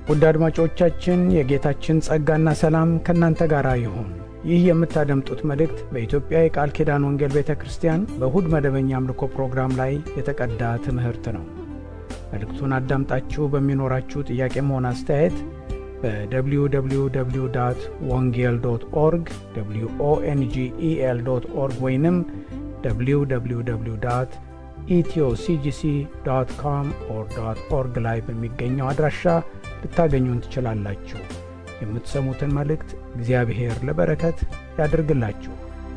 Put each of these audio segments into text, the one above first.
ውድ አድማጮቻችን የጌታችን ጸጋና ሰላም ከእናንተ ጋር ይሁን። ይህ የምታደምጡት መልእክት በኢትዮጵያ የቃል ኪዳን ወንጌል ቤተ ክርስቲያን በእሁድ መደበኛ አምልኮ ፕሮግራም ላይ የተቀዳ ትምህርት ነው። መልእክቱን አዳምጣችሁ በሚኖራችሁ ጥያቄም ሆነ አስተያየት በwww ወንጌል ዶት ኦርግ ኦንጌል ዶት ኦርግ ወይንም www ኢትዮሲጂሲ ዶት ኮም ኦር ዶት ኦርግ ላይ በሚገኘው አድራሻ ልታገኙን ትችላላችሁ። የምትሰሙትን መልእክት እግዚአብሔር ለበረከት ያድርግላችሁ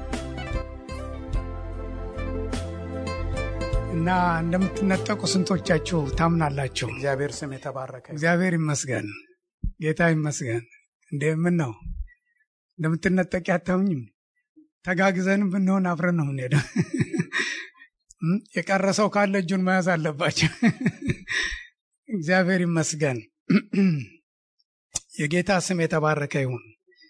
እና እንደምትነጠቁ ስንቶቻችሁ ታምናላችሁ? እግዚአብሔር ስም የተባረከ እግዚአብሔር ይመስገን፣ ጌታ ይመስገን። እንዴ ምን ነው እንደምትነጠቂ አታምኝም? ተጋግዘንም ብንሆን አብረን ነው የምንሄደው። የቀረ ሰው ካለ እጁን መያዝ አለባቸው። እግዚአብሔር ይመስገን። የጌታ ስም የተባረከ ይሁን።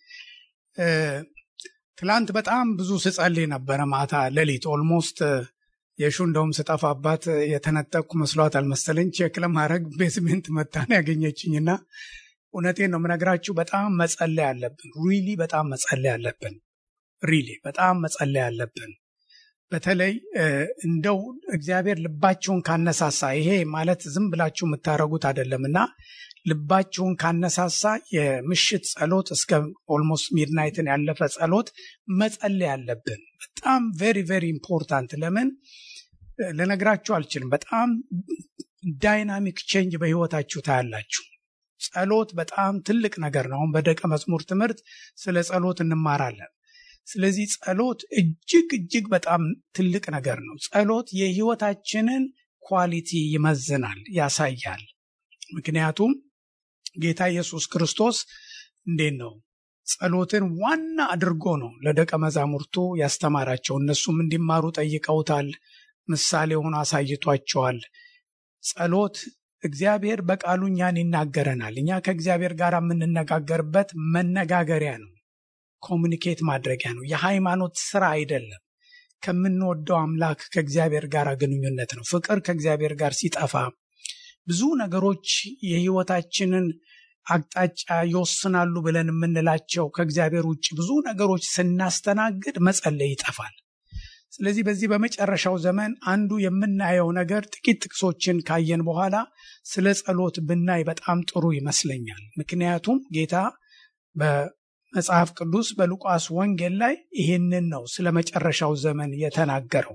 ትላንት በጣም ብዙ ስጸልይ ነበረ ማታ ሌሊት ኦልሞስት የሹ እንደውም ስጠፋባት የተነጠቅኩ መስሏት አልመሰለኝ። ቼክ ለማድረግ ቤዝሜንት መታን ያገኘችኝና እውነቴን ነው የምነግራችሁ። በጣም መጸለይ አለብን። ሪሊ በጣም መጸለይ አለብን። ሪሊ በጣም መጸለይ አለብን። በተለይ እንደው እግዚአብሔር ልባችሁን ካነሳሳ ይሄ ማለት ዝም ብላችሁ የምታደርጉት አይደለም እና ልባችሁን ካነሳሳ የምሽት ጸሎት እስከ ኦልሞስት ሚድናይትን ያለፈ ጸሎት መጸለይ አለብን። በጣም ቬሪ ቬሪ ኢምፖርታንት። ለምን ልነግራችሁ አልችልም። በጣም ዳይናሚክ ቼንጅ በህይወታችሁ ታያላችሁ። ጸሎት በጣም ትልቅ ነገር ነው። አሁን በደቀ መዝሙር ትምህርት ስለ ጸሎት እንማራለን። ስለዚህ ጸሎት እጅግ እጅግ በጣም ትልቅ ነገር ነው። ጸሎት የህይወታችንን ኳሊቲ ይመዝናል፣ ያሳያል። ምክንያቱም ጌታ ኢየሱስ ክርስቶስ እንዴት ነው ጸሎትን ዋና አድርጎ ነው ለደቀ መዛሙርቱ ያስተማራቸው። እነሱም እንዲማሩ ጠይቀውታል። ምሳሌ ሆኖ አሳይቷቸዋል። ጸሎት እግዚአብሔር በቃሉ እኛን ይናገረናል። እኛ ከእግዚአብሔር ጋር የምንነጋገርበት መነጋገሪያ ነው። ኮሚኒኬት ማድረጊያ ነው። የሃይማኖት ስራ አይደለም። ከምንወደው አምላክ ከእግዚአብሔር ጋር ግንኙነት ነው። ፍቅር ከእግዚአብሔር ጋር ሲጠፋ ብዙ ነገሮች የህይወታችንን አቅጣጫ ይወስናሉ ብለን የምንላቸው ከእግዚአብሔር ውጭ ብዙ ነገሮች ስናስተናግድ መጸለይ ይጠፋል። ስለዚህ በዚህ በመጨረሻው ዘመን አንዱ የምናየው ነገር ጥቂት ጥቅሶችን ካየን በኋላ ስለ ጸሎት ብናይ በጣም ጥሩ ይመስለኛል። ምክንያቱም ጌታ መጽሐፍ ቅዱስ በሉቃስ ወንጌል ላይ ይህንን ነው ስለ መጨረሻው ዘመን የተናገረው።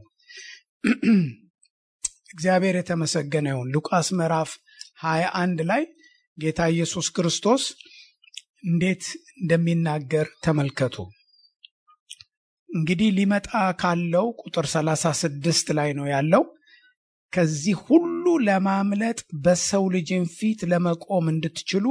እግዚአብሔር የተመሰገነ ይሁን። ሉቃስ ምዕራፍ 21 ላይ ጌታ ኢየሱስ ክርስቶስ እንዴት እንደሚናገር ተመልከቱ። እንግዲህ ሊመጣ ካለው ቁጥር 36 ላይ ነው ያለው። ከዚህ ሁሉ ለማምለጥ በሰው ልጅን ፊት ለመቆም እንድትችሉ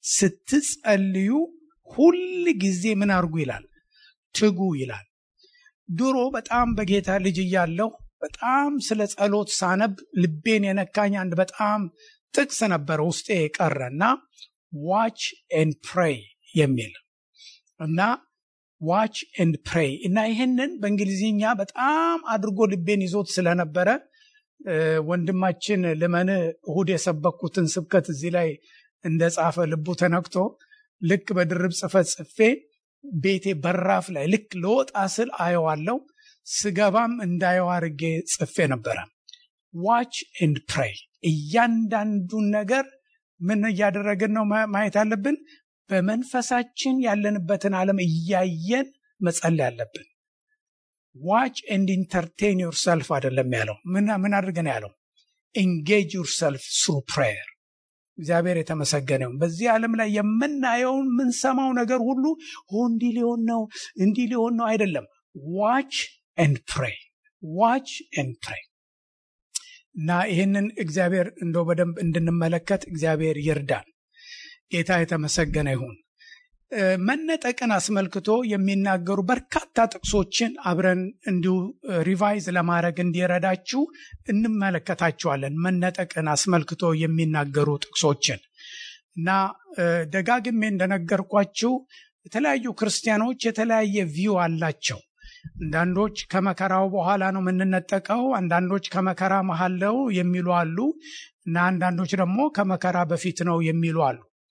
ስትጸልዩ ሁል ጊዜ ምን አድርጉ ይላል? ትጉ ይላል። ድሮ በጣም በጌታ ልጅ እያለሁ በጣም ስለ ጸሎት ሳነብ ልቤን የነካኝ አንድ በጣም ጥቅስ ነበረ ውስጤ የቀረ እና ዋች ኤንድ ፕሬይ የሚል እና ዋች ኤንድ ፕሬይ እና ይህንን በእንግሊዝኛ በጣም አድርጎ ልቤን ይዞት ስለነበረ ወንድማችን ልመን እሁድ የሰበኩትን ስብከት እዚህ ላይ እንደጻፈ ልቡ ተነክቶ ልክ በድርብ ጽፈት ጽፌ ቤቴ በራፍ ላይ ልክ ለወጣ ስል አየዋለው። ስገባም እንዳየው አድርጌ ጽፌ ነበረ። ዋች ኤንድ ፕሬይ። እያንዳንዱን ነገር ምን እያደረግን ነው ማየት አለብን። በመንፈሳችን ያለንበትን ዓለም እያየን መጸለይ አለብን። ዋች ኤንድ ኢንተርቴን ዩርሰልፍ አይደለም ያለው። ምን አድርገን ያለው? ኤንጌጅ ዩርሰልፍ ስሩ ፕሬየር እግዚአብሔር የተመሰገነው። በዚህ ዓለም ላይ የምናየውን የምንሰማው ነገር ሁሉ እንዲህ ሊሆን ነው እንዲህ ሊሆን ነው አይደለም። ዋች ኤንድ ፕሬይ ዋች ኤንድ ፕሬይ እና ይህንን እግዚአብሔር እንደው በደንብ እንድንመለከት እግዚአብሔር ይርዳን። ጌታ የተመሰገነ ይሁን። መነጠቅን አስመልክቶ የሚናገሩ በርካታ ጥቅሶችን አብረን እንዲሁ ሪቫይዝ ለማድረግ እንዲረዳችሁ እንመለከታቸዋለን። መነጠቅን አስመልክቶ የሚናገሩ ጥቅሶችን እና ደጋግሜ እንደነገርኳችሁ የተለያዩ ክርስቲያኖች የተለያየ ቪው አላቸው። አንዳንዶች ከመከራው በኋላ ነው የምንነጠቀው፣ አንዳንዶች ከመከራ መሀል ነው የሚሉ አሉ እና አንዳንዶች ደግሞ ከመከራ በፊት ነው የሚሉ አሉ።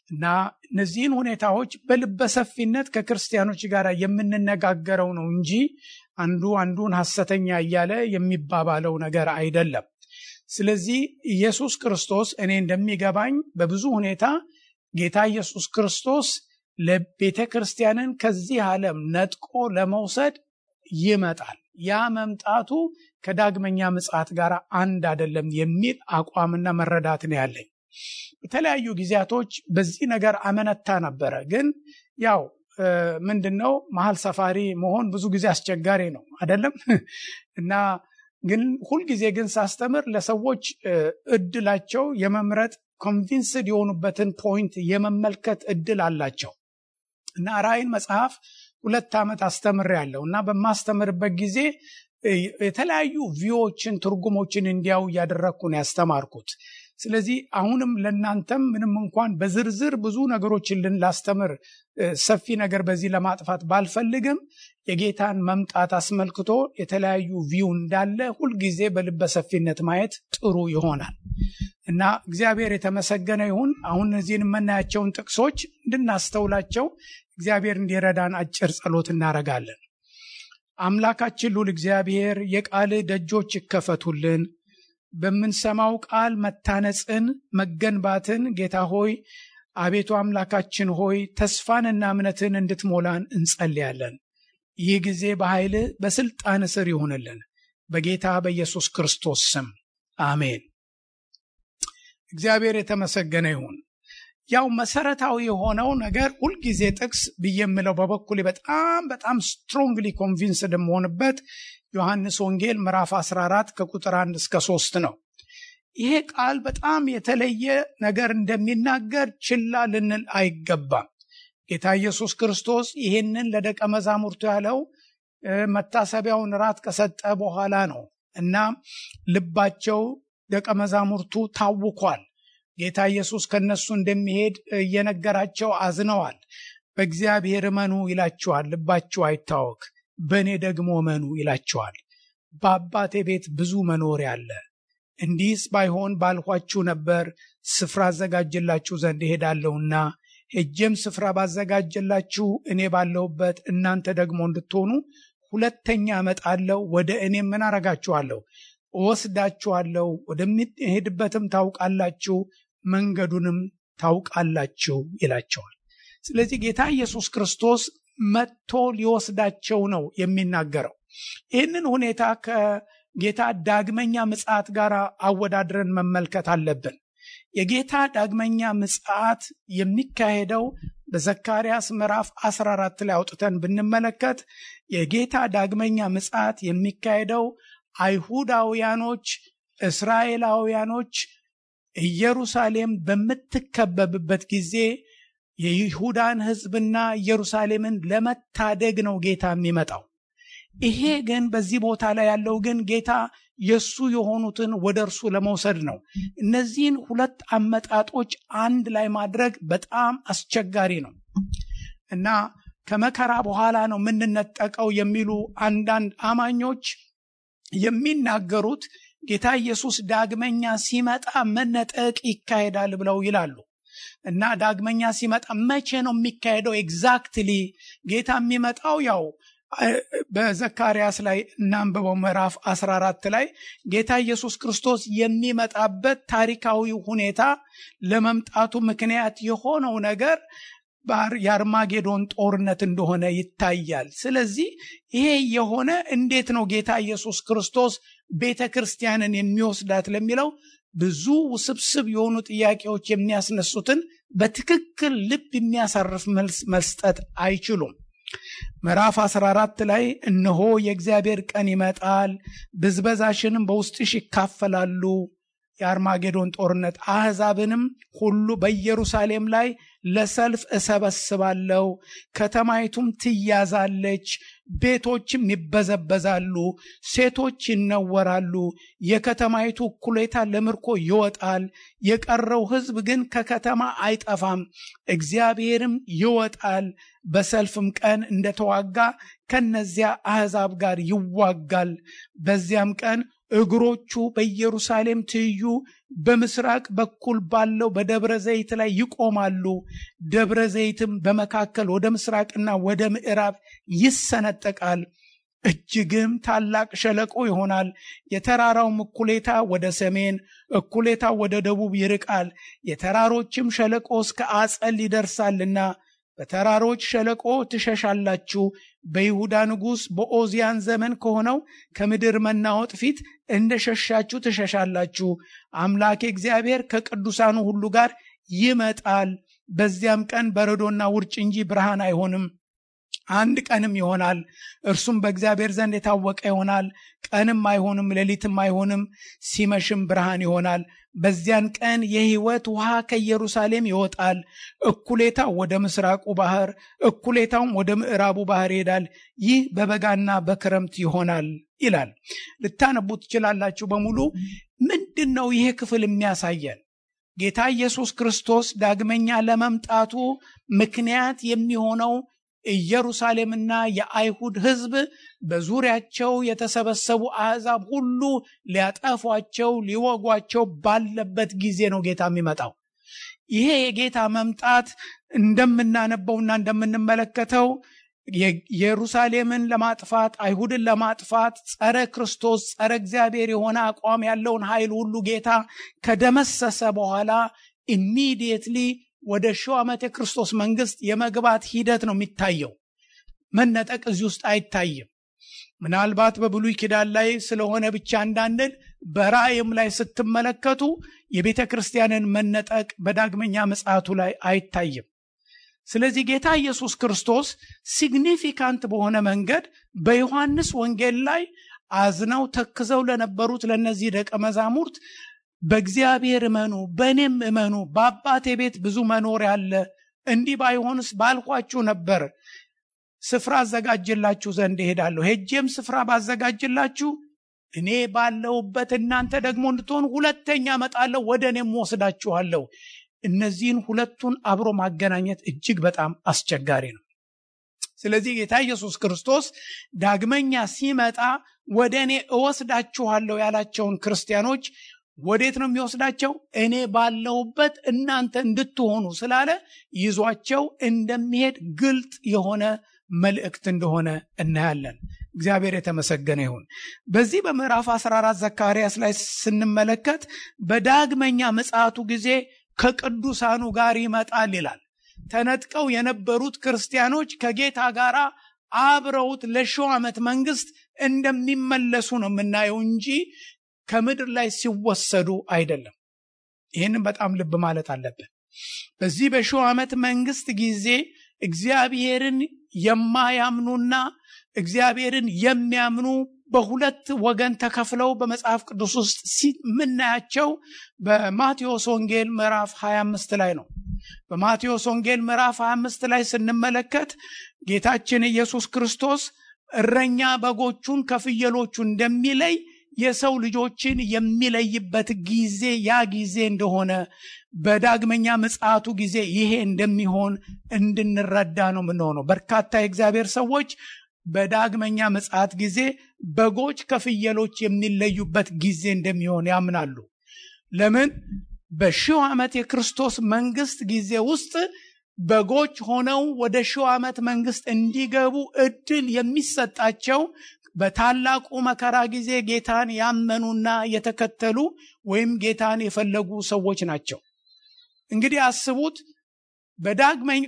እና እነዚህን ሁኔታዎች በልበሰፊነት ከክርስቲያኖች ጋር የምንነጋገረው ነው እንጂ አንዱ አንዱን ሐሰተኛ እያለ የሚባባለው ነገር አይደለም። ስለዚህ ኢየሱስ ክርስቶስ እኔ እንደሚገባኝ በብዙ ሁኔታ ጌታ ኢየሱስ ክርስቶስ ለቤተ ክርስቲያንን ከዚህ ዓለም ነጥቆ ለመውሰድ ይመጣል። ያ መምጣቱ ከዳግመኛ ምጽአት ጋር አንድ አይደለም የሚል አቋምና መረዳት ነው ያለኝ። በተለያዩ ጊዜያቶች በዚህ ነገር አመነታ ነበረ። ግን ያው ምንድን ነው መሀል ሰፋሪ መሆን ብዙ ጊዜ አስቸጋሪ ነው አይደለም እና ግን ሁልጊዜ ግን ሳስተምር ለሰዎች እድላቸው የመምረጥ ኮንቪንስድ የሆኑበትን ፖይንት የመመልከት እድል አላቸው እና ራእይን መጽሐፍ ሁለት ዓመት አስተምር ያለው እና በማስተምርበት ጊዜ የተለያዩ ቪዎችን ትርጉሞችን እንዲያው እያደረግኩ ነው ያስተማርኩት። ስለዚህ አሁንም ለእናንተም ምንም እንኳን በዝርዝር ብዙ ነገሮችን ላስተምር ሰፊ ነገር በዚህ ለማጥፋት ባልፈልግም የጌታን መምጣት አስመልክቶ የተለያዩ ቪው እንዳለ ሁልጊዜ በልበ ሰፊነት ማየት ጥሩ ይሆናል እና እግዚአብሔር የተመሰገነ ይሁን። አሁን እነዚህን የምናያቸውን ጥቅሶች እንድናስተውላቸው እግዚአብሔር እንዲረዳን አጭር ጸሎት እናደርጋለን። አምላካችን ሉል እግዚአብሔር የቃልህ ደጆች ይከፈቱልን በምንሰማው ቃል መታነጽን መገንባትን ጌታ ሆይ አቤቱ አምላካችን ሆይ ተስፋንና እምነትን እንድትሞላን እንጸልያለን። ይህ ጊዜ በኃይልህ በስልጣን ስር ይሁንልን በጌታ በኢየሱስ ክርስቶስ ስም አሜን። እግዚአብሔር የተመሰገነ ይሁን። ያው መሰረታዊ የሆነው ነገር ሁልጊዜ ጥቅስ ብዬ የምለው በበኩሌ በጣም በጣም ስትሮንግሊ ኮንቪንስድ የምሆንበት ዮሐንስ ወንጌል ምዕራፍ 14 ከቁጥር 1 እስከ 3 ነው። ይሄ ቃል በጣም የተለየ ነገር እንደሚናገር ችላ ልንል አይገባም። ጌታ ኢየሱስ ክርስቶስ ይህንን ለደቀ መዛሙርቱ ያለው መታሰቢያውን ራት ከሰጠ በኋላ ነው እና ልባቸው ደቀ መዛሙርቱ ታውኳል። ጌታ ኢየሱስ ከነሱ እንደሚሄድ እየነገራቸው አዝነዋል። በእግዚአብሔር እመኑ ይላቸዋል፣ ልባችሁ አይታወክ፣ በእኔ ደግሞ እመኑ ይላቸዋል። በአባቴ ቤት ብዙ መኖሪያ አለ። እንዲህስ ባይሆን ባልኋችሁ ነበር። ስፍራ አዘጋጅላችሁ ዘንድ እሄዳለሁና ሄጄም ስፍራ ባዘጋጅላችሁ እኔ ባለሁበት እናንተ ደግሞ እንድትሆኑ ሁለተኛ እመጣለሁ፣ ወደ እኔም ምን አረጋችኋለሁ? እወስዳችኋለሁ፣ ወደሚሄድበትም ታውቃላችሁ፣ መንገዱንም ታውቃላችሁ ይላቸዋል። ስለዚህ ጌታ ኢየሱስ ክርስቶስ መጥቶ ሊወስዳቸው ነው የሚናገረው። ይህንን ሁኔታ ከጌታ ዳግመኛ ምጽአት ጋር አወዳድረን መመልከት አለብን። የጌታ ዳግመኛ ምጽአት የሚካሄደው በዘካርያስ ምዕራፍ 14 ላይ አውጥተን ብንመለከት የጌታ ዳግመኛ ምጽአት የሚካሄደው አይሁዳውያኖች፣ እስራኤላውያኖች ኢየሩሳሌም በምትከበብበት ጊዜ የይሁዳን ሕዝብና ኢየሩሳሌምን ለመታደግ ነው ጌታ የሚመጣው። ይሄ ግን በዚህ ቦታ ላይ ያለው ግን ጌታ የእሱ የሆኑትን ወደ እርሱ ለመውሰድ ነው። እነዚህን ሁለት አመጣጦች አንድ ላይ ማድረግ በጣም አስቸጋሪ ነው እና ከመከራ በኋላ ነው የምንነጠቀው የሚሉ አንዳንድ አማኞች የሚናገሩት ጌታ ኢየሱስ ዳግመኛ ሲመጣ መነጠቅ ይካሄዳል ብለው ይላሉ። እና ዳግመኛ ሲመጣ መቼ ነው የሚካሄደው? ኤግዛክትሊ ጌታ የሚመጣው ያው በዘካርያስ ላይ እናንብበው ምዕራፍ 14 ላይ ጌታ ኢየሱስ ክርስቶስ የሚመጣበት ታሪካዊ ሁኔታ ለመምጣቱ ምክንያት የሆነው ነገር የአርማጌዶን ጦርነት እንደሆነ ይታያል። ስለዚህ ይሄ የሆነ እንዴት ነው ጌታ ኢየሱስ ክርስቶስ ቤተ ክርስቲያንን የሚወስዳት ለሚለው ብዙ ውስብስብ የሆኑ ጥያቄዎች የሚያስነሱትን በትክክል ልብ የሚያሳርፍ መልስ መስጠት አይችሉም። ምዕራፍ 14 ላይ እነሆ የእግዚአብሔር ቀን ይመጣል፣ ብዝበዛሽንም በውስጥሽ ይካፈላሉ። የአርማጌዶን ጦርነት አሕዛብንም ሁሉ በኢየሩሳሌም ላይ ለሰልፍ እሰበስባለሁ፣ ከተማይቱም ትያዛለች፣ ቤቶችም ይበዘበዛሉ፣ ሴቶች ይነወራሉ፣ የከተማይቱ እኩሌታ ለምርኮ ይወጣል፣ የቀረው ሕዝብ ግን ከከተማ አይጠፋም። እግዚአብሔርም ይወጣል፣ በሰልፍም ቀን እንደተዋጋ ከነዚያ አሕዛብ ጋር ይዋጋል። በዚያም ቀን እግሮቹ በኢየሩሳሌም ትይዩ በምስራቅ በኩል ባለው በደብረ ዘይት ላይ ይቆማሉ። ደብረ ዘይትም በመካከል ወደ ምስራቅና ወደ ምዕራብ ይሰነጠቃል። እጅግም ታላቅ ሸለቆ ይሆናል። የተራራውም እኩሌታ ወደ ሰሜን፣ እኩሌታ ወደ ደቡብ ይርቃል። የተራሮችም ሸለቆ እስከ አጸል ይደርሳልና በተራሮች ሸለቆ ትሸሻላችሁ። በይሁዳ ንጉሥ በኦዚያን ዘመን ከሆነው ከምድር መናወጥ ፊት እንደ ሸሻችሁ ትሸሻላችሁ። አምላኬ እግዚአብሔር ከቅዱሳኑ ሁሉ ጋር ይመጣል። በዚያም ቀን በረዶና ውርጭ እንጂ ብርሃን አይሆንም። አንድ ቀንም ይሆናል፣ እርሱም በእግዚአብሔር ዘንድ የታወቀ ይሆናል። ቀንም አይሆንም፣ ሌሊትም አይሆንም፣ ሲመሽም ብርሃን ይሆናል። በዚያን ቀን የሕይወት ውሃ ከኢየሩሳሌም ይወጣል። እኩሌታው ወደ ምስራቁ ባህር፣ እኩሌታውም ወደ ምዕራቡ ባህር ይሄዳል። ይህ በበጋና በክረምት ይሆናል ይላል። ልታነቡ ትችላላችሁ። በሙሉ ምንድን ነው ይሄ ክፍል የሚያሳየን? ጌታ ኢየሱስ ክርስቶስ ዳግመኛ ለመምጣቱ ምክንያት የሚሆነው ኢየሩሳሌምና የአይሁድ ሕዝብ በዙሪያቸው የተሰበሰቡ አሕዛብ ሁሉ ሊያጠፏቸው ሊወጓቸው ባለበት ጊዜ ነው ጌታ የሚመጣው። ይሄ የጌታ መምጣት እንደምናነበውና እንደምንመለከተው ኢየሩሳሌምን ለማጥፋት አይሁድን ለማጥፋት ጸረ ክርስቶስ ጸረ እግዚአብሔር የሆነ አቋም ያለውን ኃይል ሁሉ ጌታ ከደመሰሰ በኋላ ኢሚዲየትሊ ወደ ሺው ዓመት የክርስቶስ መንግስት የመግባት ሂደት ነው የሚታየው። መነጠቅ እዚህ ውስጥ አይታይም። ምናልባት በብሉይ ኪዳን ላይ ስለሆነ ብቻ እንዳንል በራእይም ላይ ስትመለከቱ የቤተ ክርስቲያንን መነጠቅ በዳግመኛ ምጽአቱ ላይ አይታይም። ስለዚህ ጌታ ኢየሱስ ክርስቶስ ሲግኒፊካንት በሆነ መንገድ በዮሐንስ ወንጌል ላይ አዝነው ተክዘው ለነበሩት ለእነዚህ ደቀ መዛሙርት በእግዚአብሔር እመኑ፣ በእኔም እመኑ፣ በአባቴ ቤት ብዙ መኖሪያ አለ። እንዲህ ባይሆንስ ባልኳችሁ ነበር። ስፍራ አዘጋጅላችሁ ዘንድ እሄዳለሁ። ሄጄም ስፍራ ባዘጋጅላችሁ እኔ ባለሁበት እናንተ ደግሞ እንድትሆኑ ሁለተኛ እመጣለሁ፣ ወደ እኔም ወስዳችኋለሁ። እነዚህን ሁለቱን አብሮ ማገናኘት እጅግ በጣም አስቸጋሪ ነው። ስለዚህ ጌታ ኢየሱስ ክርስቶስ ዳግመኛ ሲመጣ ወደ እኔ እወስዳችኋለሁ ያላቸውን ክርስቲያኖች ወዴት ነው የሚወስዳቸው? እኔ ባለሁበት እናንተ እንድትሆኑ ስላለ ይዟቸው እንደሚሄድ ግልጥ የሆነ መልእክት እንደሆነ እናያለን። እግዚአብሔር የተመሰገነ ይሁን። በዚህ በምዕራፍ 14 ዘካርያስ ላይ ስንመለከት በዳግመኛ ምጽአቱ ጊዜ ከቅዱሳኑ ጋር ይመጣል ይላል። ተነጥቀው የነበሩት ክርስቲያኖች ከጌታ ጋር አብረውት ለሺው ዓመት መንግስት እንደሚመለሱ ነው የምናየው እንጂ ከምድር ላይ ሲወሰዱ አይደለም። ይህንም በጣም ልብ ማለት አለብን። በዚህ በሺው ዓመት መንግስት ጊዜ እግዚአብሔርን የማያምኑና እግዚአብሔርን የሚያምኑ በሁለት ወገን ተከፍለው በመጽሐፍ ቅዱስ ውስጥ የምናያቸው በማቴዎስ ወንጌል ምዕራፍ 25 ላይ ነው። በማቴዎስ ወንጌል ምዕራፍ 25 ላይ ስንመለከት ጌታችን ኢየሱስ ክርስቶስ እረኛ በጎቹን ከፍየሎቹ እንደሚለይ የሰው ልጆችን የሚለይበት ጊዜ ያ ጊዜ እንደሆነ በዳግመኛ ምጽአቱ ጊዜ ይሄ እንደሚሆን እንድንረዳ ነው የምንሆነው። በርካታ የእግዚአብሔር ሰዎች በዳግመኛ ምጽአት ጊዜ በጎች ከፍየሎች የሚለዩበት ጊዜ እንደሚሆን ያምናሉ። ለምን? በሺው ዓመት የክርስቶስ መንግስት ጊዜ ውስጥ በጎች ሆነው ወደ ሺው ዓመት መንግስት እንዲገቡ እድል የሚሰጣቸው በታላቁ መከራ ጊዜ ጌታን ያመኑና የተከተሉ ወይም ጌታን የፈለጉ ሰዎች ናቸው። እንግዲህ አስቡት በዳግመኝ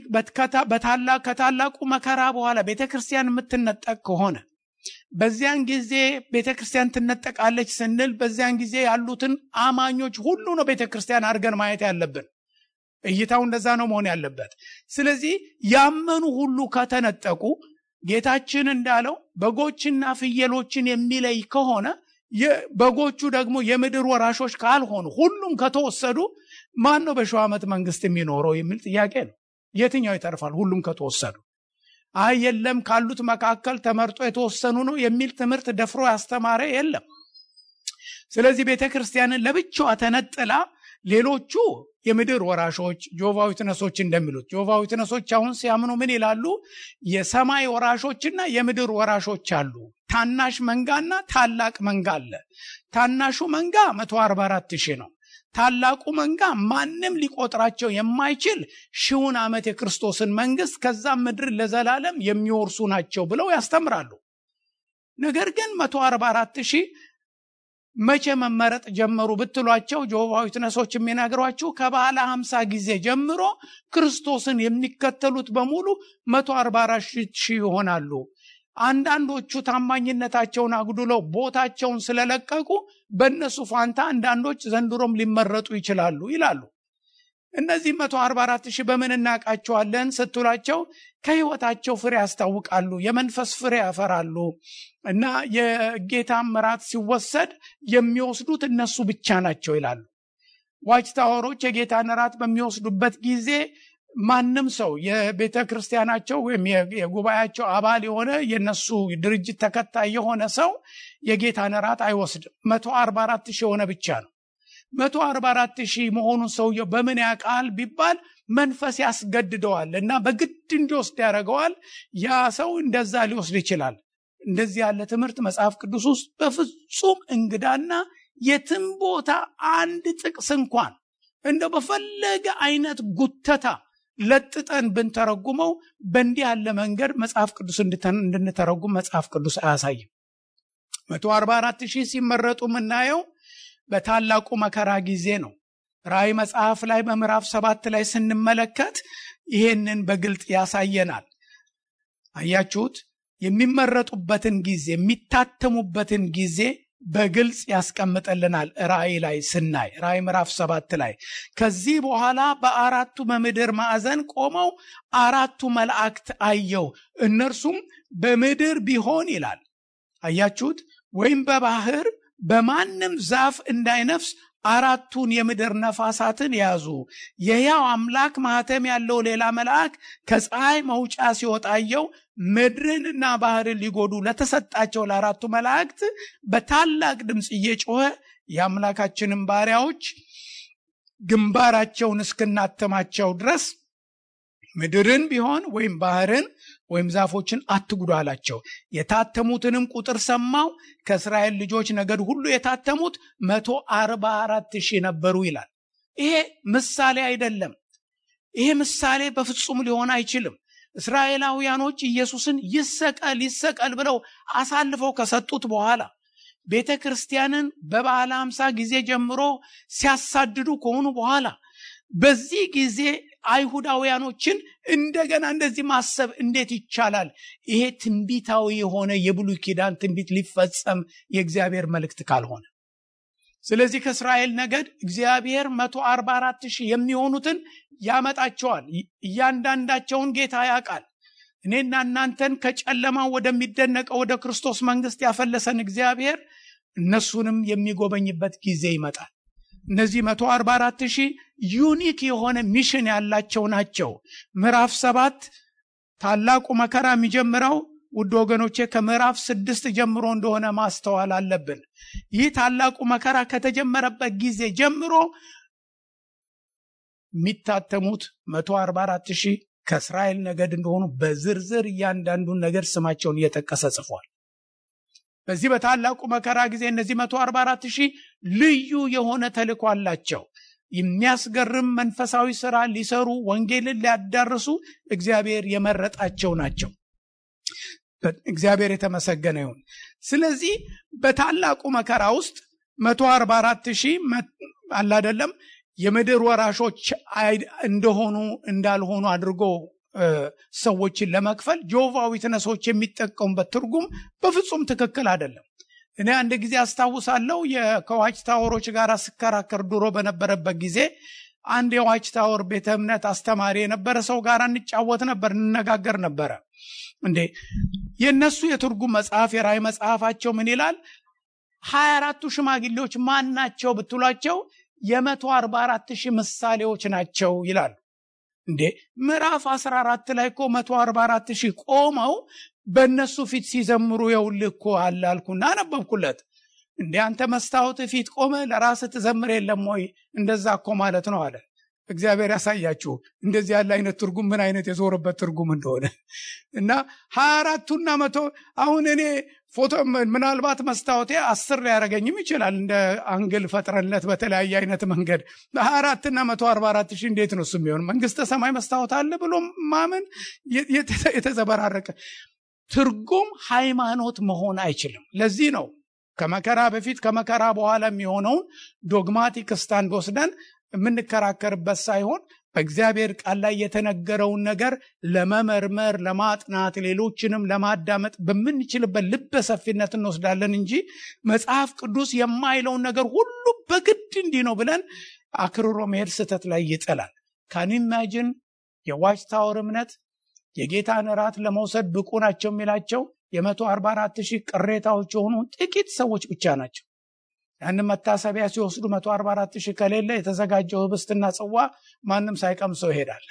ከታላቁ መከራ በኋላ ቤተ ክርስቲያን የምትነጠቅ ከሆነ በዚያን ጊዜ ቤተ ክርስቲያን ትነጠቃለች ስንል በዚያን ጊዜ ያሉትን አማኞች ሁሉ ነው ቤተ ክርስቲያን አድርገን ማየት ያለብን። እይታው እንደዛ ነው መሆን ያለበት። ስለዚህ ያመኑ ሁሉ ከተነጠቁ ጌታችን እንዳለው በጎችና ፍየሎችን የሚለይ ከሆነ በጎቹ ደግሞ የምድር ወራሾች ካልሆኑ ሁሉም ከተወሰዱ ማን ነው በሺው ዓመት መንግስት የሚኖረው የሚል ጥያቄ ነው። የትኛው ይተርፋል? ሁሉም ከተወሰዱ። አይ የለም ካሉት መካከል ተመርጦ የተወሰኑ ነው የሚል ትምህርት ደፍሮ ያስተማረ የለም። ስለዚህ ቤተ ክርስቲያንን ለብቻዋ ተነጥላ ሌሎቹ የምድር ወራሾች ጆቫ ዊትነሶች እንደሚሉት ጆቫ ዊትነሶች አሁን ሲያምኑ ምን ይላሉ? የሰማይ ወራሾችና የምድር ወራሾች አሉ። ታናሽ መንጋና ታላቅ መንጋ አለ። ታናሹ መንጋ 144 ሺህ ነው። ታላቁ መንጋ ማንም ሊቆጥራቸው የማይችል ሺውን ዓመት የክርስቶስን መንግስት ከዛም ምድር ለዘላለም የሚወርሱ ናቸው ብለው ያስተምራሉ። ነገር ግን 144 ሺህ መቼ መመረጥ ጀመሩ ብትሏቸው ጆሆቫ ዊትነሶች የሚነግሯችሁ ከባለ 50 ጊዜ ጀምሮ ክርስቶስን የሚከተሉት በሙሉ 144 ሺህ ይሆናሉ። አንዳንዶቹ ታማኝነታቸውን አጉድለው ቦታቸውን ስለለቀቁ በእነሱ ፋንታ አንዳንዶች ዘንድሮም ሊመረጡ ይችላሉ ይላሉ። እነዚህ 144 ሺህ በምን እናውቃቸዋለን ስትሏቸው ከህይወታቸው ፍሬ ያስታውቃሉ፣ የመንፈስ ፍሬ ያፈራሉ እና የጌታ ምራት ሲወሰድ የሚወስዱት እነሱ ብቻ ናቸው ይላሉ። ዋች ታወሮች የጌታን እራት በሚወስዱበት ጊዜ ማንም ሰው የቤተ ክርስቲያናቸው ወይም የጉባኤያቸው አባል የሆነ የነሱ ድርጅት ተከታይ የሆነ ሰው የጌታን እራት አይወስድም። መቶ አርባ አራት ሺህ የሆነ ብቻ ነው። መቶ አርባ አራት ሺህ መሆኑን ሰውየው በምን ያውቃል ቢባል መንፈስ ያስገድደዋል እና በግድ እንዲወስድ ያደርገዋል። ያ ሰው እንደዛ ሊወስድ ይችላል። እንደዚህ ያለ ትምህርት መጽሐፍ ቅዱስ ውስጥ በፍጹም እንግዳና የትም ቦታ አንድ ጥቅስ እንኳን እንደው በፈለገ አይነት ጉተታ ለጥጠን ብንተረጉመው በእንዲህ ያለ መንገድ መጽሐፍ ቅዱስ እንድንተረጉም መጽሐፍ ቅዱስ አያሳይም። መቶ አርባ አራት ሺህ ሲመረጡ የምናየው በታላቁ መከራ ጊዜ ነው። ራእይ መጽሐፍ ላይ በምዕራፍ ሰባት ላይ ስንመለከት ይሄንን በግልጥ ያሳየናል። አያችሁት? የሚመረጡበትን ጊዜ የሚታተሙበትን ጊዜ በግልጽ ያስቀምጥልናል። ራእይ ላይ ስናይ ራእይ ምዕራፍ ሰባት ላይ ከዚህ በኋላ በአራቱ በምድር ማዕዘን ቆመው አራቱ መላእክት አየው። እነርሱም በምድር ቢሆን ይላል አያችሁት፣ ወይም በባህር በማንም ዛፍ እንዳይነፍስ አራቱን የምድር ነፋሳትን ያዙ። የሕያው አምላክ ማህተም ያለው ሌላ መልአክ ከፀሐይ መውጫ ሲወጣየው ምድርንና ባህርን ሊጎዱ ለተሰጣቸው ለአራቱ መላእክት በታላቅ ድምፅ እየጮኸ የአምላካችንን ባሪያዎች ግንባራቸውን እስክናተማቸው ድረስ ምድርን ቢሆን ወይም ባህርን ወይም ዛፎችን አትጉዱ አላቸው። የታተሙትንም ቁጥር ሰማው። ከእስራኤል ልጆች ነገድ ሁሉ የታተሙት መቶ አርባ አራት ሺህ ነበሩ ይላል። ይሄ ምሳሌ አይደለም። ይሄ ምሳሌ በፍጹም ሊሆን አይችልም። እስራኤላውያኖች ኢየሱስን ይሰቀል ይሰቀል ብለው አሳልፈው ከሰጡት በኋላ ቤተ ክርስቲያንን በበዓለ ሃምሳ ጊዜ ጀምሮ ሲያሳድዱ ከሆኑ በኋላ በዚህ ጊዜ አይሁዳውያኖችን እንደገና እንደዚህ ማሰብ እንዴት ይቻላል? ይሄ ትንቢታዊ የሆነ የብሉይ ኪዳን ትንቢት ሊፈጸም የእግዚአብሔር መልእክት ካልሆነ ስለዚህ ከእስራኤል ነገድ እግዚአብሔር መቶ አርባ አራት ሺህ የሚሆኑትን ያመጣቸዋል። እያንዳንዳቸውን ጌታ ያውቃል። እኔና እናንተን ከጨለማው ወደሚደነቀው ወደ ክርስቶስ መንግስት ያፈለሰን እግዚአብሔር እነሱንም የሚጎበኝበት ጊዜ ይመጣል። እነዚህ መቶ አርባ አራት ሺህ ዩኒክ የሆነ ሚሽን ያላቸው ናቸው። ምዕራፍ ሰባት ታላቁ መከራ የሚጀምረው ውድ ወገኖቼ ከምዕራፍ ስድስት ጀምሮ እንደሆነ ማስተዋል አለብን። ይህ ታላቁ መከራ ከተጀመረበት ጊዜ ጀምሮ የሚታተሙት መቶ አርባ አራት ሺህ ከእስራኤል ነገድ እንደሆኑ በዝርዝር እያንዳንዱን ነገድ ስማቸውን እየጠቀሰ ጽፏል። በዚህ በታላቁ መከራ ጊዜ እነዚህ መቶ አርባ አራት ሺህ ልዩ የሆነ ተልእኮ አላቸው። የሚያስገርም መንፈሳዊ ስራ ሊሰሩ ወንጌልን ሊያዳርሱ እግዚአብሔር የመረጣቸው ናቸው። እግዚአብሔር የተመሰገነ ይሁን። ስለዚህ በታላቁ መከራ ውስጥ መቶ አርባ አራት ሺህ አላደለም የምድር ወራሾች እንደሆኑ እንዳልሆኑ አድርጎ ሰዎችን ለመክፈል ጆቫ ዊትነሶች የሚጠቀሙበት ትርጉም በፍጹም ትክክል አይደለም። እኔ አንድ ጊዜ አስታውሳለሁ ከዋች ታወሮች ጋር ስከራከር ድሮ በነበረበት ጊዜ አንድ የዋች ታወር ቤተ እምነት አስተማሪ የነበረ ሰው ጋር እንጫወት ነበር፣ እንነጋገር ነበረ። እንዴ የእነሱ የትርጉም መጽሐፍ የራእይ መጽሐፋቸው ምን ይላል? ሀያ አራቱ ሽማግሌዎች ማን ናቸው ብትሏቸው የመቶ አርባ አራት ሺህ ምሳሌዎች ናቸው ይላሉ። እንዴ ምዕራፍ 14 ላይ እኮ 144 ሺህ ቆመው በእነሱ ፊት ሲዘምሩ የውልህ እኮ አለ አልኩና አነበብኩለት። እንደ አንተ መስታወት ፊት ቆመ ለራስህ ትዘምር የለም ወይ? እንደዛ እኮ ማለት ነው አለ። እግዚአብሔር ያሳያችሁ እንደዚህ ያለ አይነት ትርጉም ምን አይነት የዞረበት ትርጉም እንደሆነ እና ሀያ አራቱና መቶ አሁን እኔ ፎቶ ምናልባት መስታወቴ አስር ሊያደርገኝም ይችላል እንደ አንግል ፈጥረንለት በተለያየ አይነት መንገድ በሀያ አራትና መቶ አርባ አራት ሺህ እንዴት ነው እሱ የሚሆን መንግስተ ሰማይ መስታወት አለ ብሎ ማመን የተዘበራረቀ ትርጉም ሃይማኖት መሆን አይችልም ለዚህ ነው ከመከራ በፊት ከመከራ በኋላ የሚሆነውን ዶግማቲክ ስታንድ ወስደን የምንከራከርበት ሳይሆን በእግዚአብሔር ቃል ላይ የተነገረውን ነገር ለመመርመር ለማጥናት ሌሎችንም ለማዳመጥ በምንችልበት ልበ ሰፊነት እንወስዳለን እንጂ መጽሐፍ ቅዱስ የማይለውን ነገር ሁሉ በግድ እንዲህ ነው ብለን አክርሮ መሄድ ስህተት ላይ ይጥላል ካን ኢማጂን የዋች ታወር እምነት የጌታን እራት ለመውሰድ ብቁ ናቸው የሚላቸው የመቶ አርባ አራት ሺህ ቅሬታዎች የሆኑ ጥቂት ሰዎች ብቻ ናቸው ያንን መታሰቢያ ሲወስዱ መቶ አርባ አራት ሺህ ከሌለ የተዘጋጀው ህብስትና ጽዋ ማንም ሳይቀምሰው ይሄዳል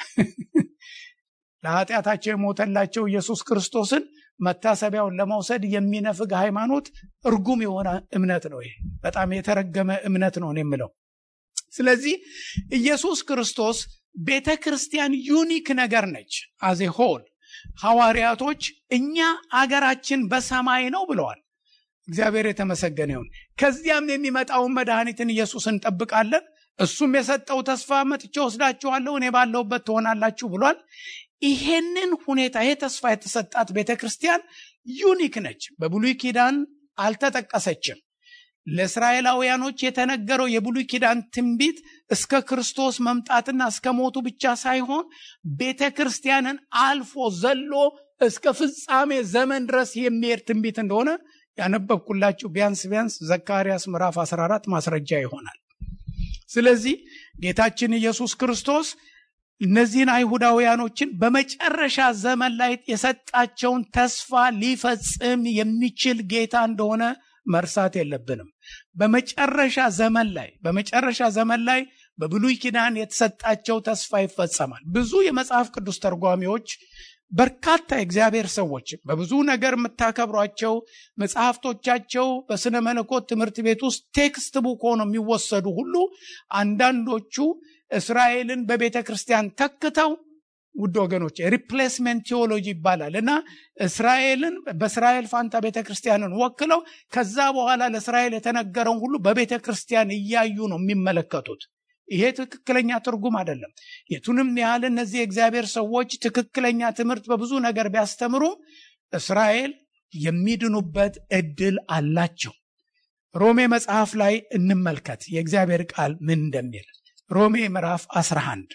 ለኃጢአታቸው የሞተላቸው ኢየሱስ ክርስቶስን መታሰቢያውን ለመውሰድ የሚነፍግ ሃይማኖት እርጉም የሆነ እምነት ነው ይሄ በጣም የተረገመ እምነት ነው የምለው ስለዚህ ኢየሱስ ክርስቶስ ቤተ ክርስቲያን ዩኒክ ነገር ነች አዜ ሆል ሐዋርያቶች እኛ አገራችን በሰማይ ነው ብለዋል እግዚአብሔር የተመሰገነ ይሁን ከዚያም የሚመጣውን መድኃኒትን ኢየሱስ እንጠብቃለን እሱም የሰጠው ተስፋ መጥቼ ወስዳችኋለሁ እኔ ባለሁበት ትሆናላችሁ ብሏል ይሄንን ሁኔታ ይሄ ተስፋ የተሰጣት ቤተ ክርስቲያን ዩኒክ ነች በብሉይ ኪዳን አልተጠቀሰችም ለእስራኤላውያኖች የተነገረው የብሉይ ኪዳን ትንቢት እስከ ክርስቶስ መምጣትና እስከ ሞቱ ብቻ ሳይሆን ቤተ ክርስቲያንን አልፎ ዘሎ እስከ ፍጻሜ ዘመን ድረስ የሚሄድ ትንቢት እንደሆነ ያነበብኩላችሁ ቢያንስ ቢያንስ ዘካርያስ ምዕራፍ 14 ማስረጃ ይሆናል ስለዚህ ጌታችን ኢየሱስ ክርስቶስ እነዚህን አይሁዳውያኖችን በመጨረሻ ዘመን ላይ የሰጣቸውን ተስፋ ሊፈጽም የሚችል ጌታ እንደሆነ መርሳት የለብንም በመጨረሻ ዘመን ላይ በመጨረሻ ዘመን ላይ በብሉይ ኪዳን የተሰጣቸው ተስፋ ይፈጸማል ብዙ የመጽሐፍ ቅዱስ ተርጓሚዎች በርካታ የእግዚአብሔር ሰዎች በብዙ ነገር የምታከብሯቸው መጽሐፍቶቻቸው በስነ መለኮት ትምህርት ቤት ውስጥ ቴክስት ቡክ ሆነው የሚወሰዱ ሁሉ አንዳንዶቹ እስራኤልን በቤተ ክርስቲያን ተክተው ውድ ወገኖች ሪፕሌስመንት ቴዎሎጂ ይባላል እና እስራኤልን በእስራኤል ፋንታ ቤተ ክርስቲያንን ወክለው ከዛ በኋላ ለእስራኤል የተነገረውን ሁሉ በቤተ ክርስቲያን እያዩ ነው የሚመለከቱት ይሄ ትክክለኛ ትርጉም አይደለም የቱንም ያህል እነዚህ የእግዚአብሔር ሰዎች ትክክለኛ ትምህርት በብዙ ነገር ቢያስተምሩ እስራኤል የሚድኑበት እድል አላቸው ሮሜ መጽሐፍ ላይ እንመልከት የእግዚአብሔር ቃል ምን እንደሚል ሮሜ ምዕራፍ 11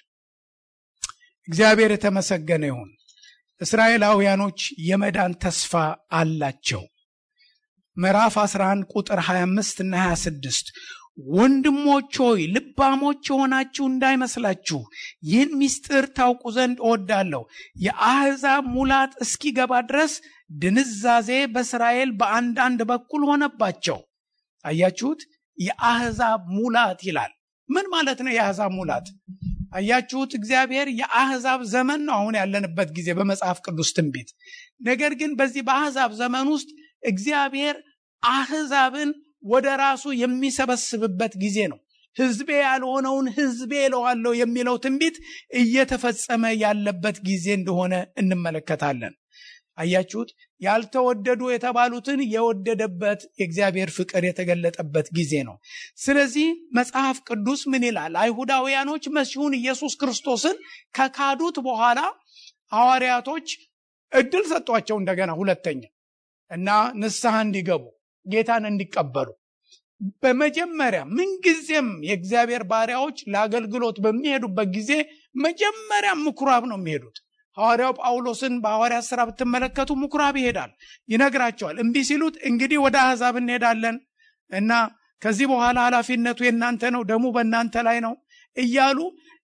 እግዚአብሔር የተመሰገነ ይሁን እስራኤላውያኖች የመዳን ተስፋ አላቸው ምዕራፍ 11 ቁጥር 25 እና 26 ወንድሞች ሆይ ልባሞች የሆናችሁ እንዳይመስላችሁ ይህን ምስጢር ታውቁ ዘንድ እወዳለሁ የአሕዛብ ሙላት እስኪገባ ድረስ ድንዛዜ በእስራኤል በአንዳንድ በኩል ሆነባቸው አያችሁት የአሕዛብ ሙላት ይላል ምን ማለት ነው የአሕዛብ ሙላት አያችሁት እግዚአብሔር የአሕዛብ ዘመን ነው አሁን ያለንበት ጊዜ በመጽሐፍ ቅዱስ ትንቢት ነገር ግን በዚህ በአሕዛብ ዘመን ውስጥ እግዚአብሔር አሕዛብን ወደ ራሱ የሚሰበስብበት ጊዜ ነው ህዝቤ ያልሆነውን ህዝቤ ለዋለው የሚለው ትንቢት እየተፈጸመ ያለበት ጊዜ እንደሆነ እንመለከታለን አያችሁት ያልተወደዱ የተባሉትን የወደደበት የእግዚአብሔር ፍቅር የተገለጠበት ጊዜ ነው ስለዚህ መጽሐፍ ቅዱስ ምን ይላል አይሁዳውያኖች መሲሁን ኢየሱስ ክርስቶስን ከካዱት በኋላ ሐዋርያቶች እድል ሰጧቸው እንደገና ሁለተኛ እና ንስሐ እንዲገቡ ጌታን እንዲቀበሉ በመጀመሪያ ምንጊዜም የእግዚአብሔር ባሪያዎች ለአገልግሎት በሚሄዱበት ጊዜ መጀመሪያ ምኩራብ ነው የሚሄዱት ሐዋርያው ጳውሎስን በሐዋርያ ስራ ብትመለከቱ ምኩራብ ይሄዳል ይነግራቸዋል እምቢ ሲሉት እንግዲህ ወደ አሕዛብ እንሄዳለን እና ከዚህ በኋላ ኃላፊነቱ የእናንተ ነው ደሙ በእናንተ ላይ ነው እያሉ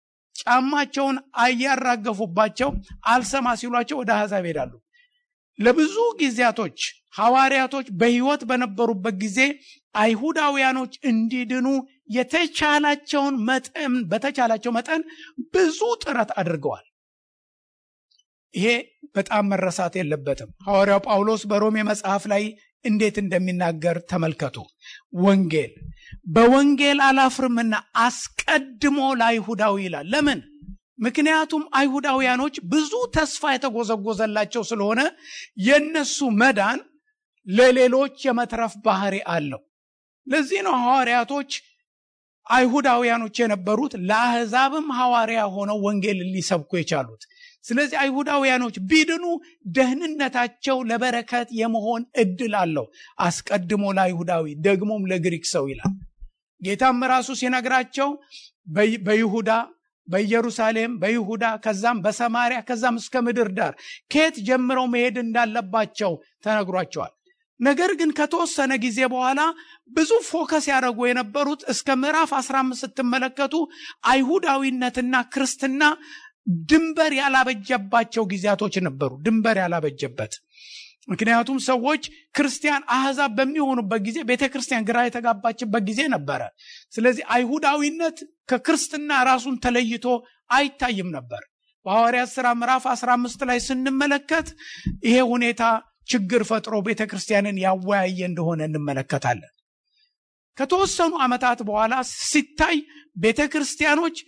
ጫማቸውን አያራገፉባቸው አልሰማ ሲሏቸው ወደ አሕዛብ ይሄዳሉ ለብዙ ጊዜያቶች ሐዋርያቶች በህይወት በነበሩበት ጊዜ አይሁዳውያኖች እንዲድኑ የተቻላቸውን መጠን በተቻላቸው መጠን ብዙ ጥረት አድርገዋል ይሄ በጣም መረሳት የለበትም ሐዋርያው ጳውሎስ በሮሜ መጽሐፍ ላይ እንዴት እንደሚናገር ተመልከቱ። ወንጌል በወንጌል አላፍርምና አስቀድሞ ለአይሁዳዊ ይላል። ለምን? ምክንያቱም አይሁዳውያኖች ብዙ ተስፋ የተጎዘጎዘላቸው ስለሆነ የነሱ መዳን ለሌሎች የመትረፍ ባህሪ አለው። ለዚህ ነው ሐዋርያቶች አይሁዳውያኖች የነበሩት ለአሕዛብም ሐዋርያ ሆነው ወንጌል ሊሰብኩ የቻሉት። ስለዚህ አይሁዳውያኖች ቢድኑ ደህንነታቸው ለበረከት የመሆን እድል አለው። አስቀድሞ ለአይሁዳዊ ደግሞም ለግሪክ ሰው ይላል። ጌታም ራሱ ሲነግራቸው በይሁዳ በኢየሩሳሌም በይሁዳ ከዛም በሰማሪያ ከዛም እስከ ምድር ዳር ከየት ጀምረው መሄድ እንዳለባቸው ተነግሯቸዋል። ነገር ግን ከተወሰነ ጊዜ በኋላ ብዙ ፎከስ ያደረጉ የነበሩት እስከ ምዕራፍ 15 ስትመለከቱ አይሁዳዊነትና ክርስትና ድንበር ያላበጀባቸው ጊዜያቶች ነበሩ። ድንበር ያላበጀበት ምክንያቱም ሰዎች ክርስቲያን አሕዛብ በሚሆኑበት ጊዜ ቤተ ክርስቲያን ግራ የተጋባችበት ጊዜ ነበረ። ስለዚህ አይሁዳዊነት ከክርስትና ራሱን ተለይቶ አይታይም ነበር። በሐዋርያት ሥራ ምዕራፍ 15 ላይ ስንመለከት ይሄ ሁኔታ ችግር ፈጥሮ ቤተ ክርስቲያንን ያወያየ እንደሆነ እንመለከታለን። ከተወሰኑ ዓመታት በኋላ ሲታይ ቤተ ክርስቲያኖች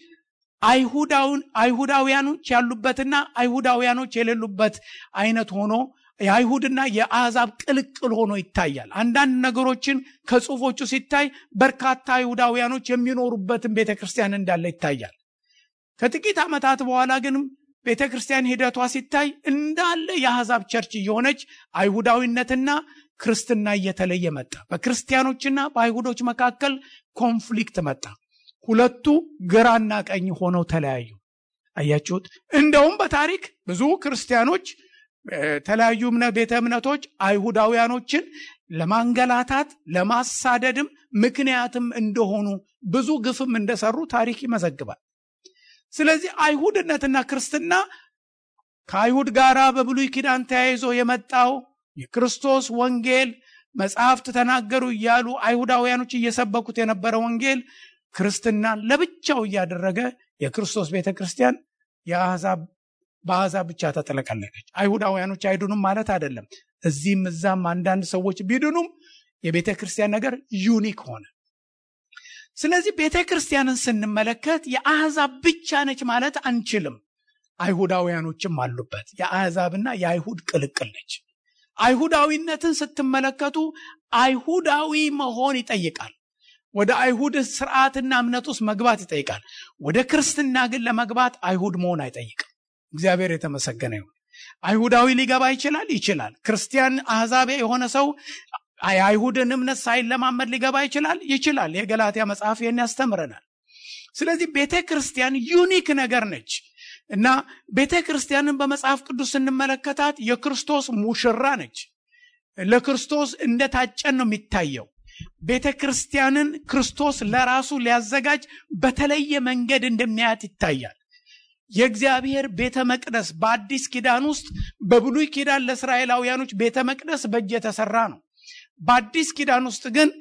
አይሁዳውያኖች ያሉበትና አይሁዳውያኖች የሌሉበት አይነት ሆኖ የአይሁድና የአሕዛብ ቅልቅል ሆኖ ይታያል። አንዳንድ ነገሮችን ከጽሑፎቹ ሲታይ በርካታ አይሁዳውያኖች የሚኖሩበትን ቤተ ክርስቲያን እንዳለ ይታያል። ከጥቂት ዓመታት በኋላ ግን ቤተ ክርስቲያን ሂደቷ ሲታይ እንዳለ የአሕዛብ ቸርች እየሆነች አይሁዳዊነትና ክርስትና እየተለየ መጣ። በክርስቲያኖችና በአይሁዶች መካከል ኮንፍሊክት መጣ። ሁለቱ ግራና ቀኝ ሆነው ተለያዩ። አያችሁት? እንደውም በታሪክ ብዙ ክርስቲያኖች የተለያዩ ቤተ እምነቶች አይሁዳውያኖችን ለማንገላታት ለማሳደድም ምክንያትም እንደሆኑ ብዙ ግፍም እንደሰሩ ታሪክ ይመዘግባል። ስለዚህ አይሁድነትና ክርስትና ከአይሁድ ጋር በብሉይ ኪዳን ተያይዞ የመጣው የክርስቶስ ወንጌል መጽሐፍት ተናገሩ እያሉ አይሁዳውያኖች እየሰበኩት የነበረ ወንጌል ክርስትናን ለብቻው እያደረገ የክርስቶስ ቤተ ክርስቲያን የአሕዛብ በአሕዛብ ብቻ ተጠለቀለቀች። አይሁዳውያኖች አይድኑም ማለት አይደለም። እዚህም እዛም አንዳንድ ሰዎች ቢድኑም የቤተ ክርስቲያን ነገር ዩኒክ ሆነ። ስለዚህ ቤተ ክርስቲያንን ስንመለከት የአሕዛብ ብቻ ነች ማለት አንችልም። አይሁዳውያኖችም አሉበት። የአሕዛብና የአይሁድ ቅልቅል ነች። አይሁዳዊነትን ስትመለከቱ አይሁዳዊ መሆን ይጠይቃል። ወደ አይሁድ ስርዓትና እምነት ውስጥ መግባት ይጠይቃል። ወደ ክርስትና ግን ለመግባት አይሁድ መሆን አይጠይቅም። እግዚአብሔር የተመሰገነ ይሁን። አይሁዳዊ ሊገባ ይችላል ይችላል። ክርስቲያን አሕዛቤ የሆነ ሰው የአይሁድን እምነት ሳይለማመድ ሊገባ ይችላል ይችላል። የገላትያ መጽሐፍ ይህን ያስተምረናል። ስለዚህ ቤተ ክርስቲያን ዩኒክ ነገር ነች እና ቤተ ክርስቲያንን በመጽሐፍ ቅዱስ ስንመለከታት የክርስቶስ ሙሽራ ነች። ለክርስቶስ እንደታጨን ነው የሚታየው። ቤተ ክርስቲያንን ክርስቶስ ለራሱ ሊያዘጋጅ በተለየ መንገድ እንደሚያያት ይታያል። የእግዚአብሔር ቤተ መቅደስ በአዲስ ኪዳን ውስጥ በብሉይ ኪዳን ለእስራኤላውያኖች ቤተ መቅደስ በእጅ የተሰራ ነው። በአዲስ ኪዳን ውስጥ ግን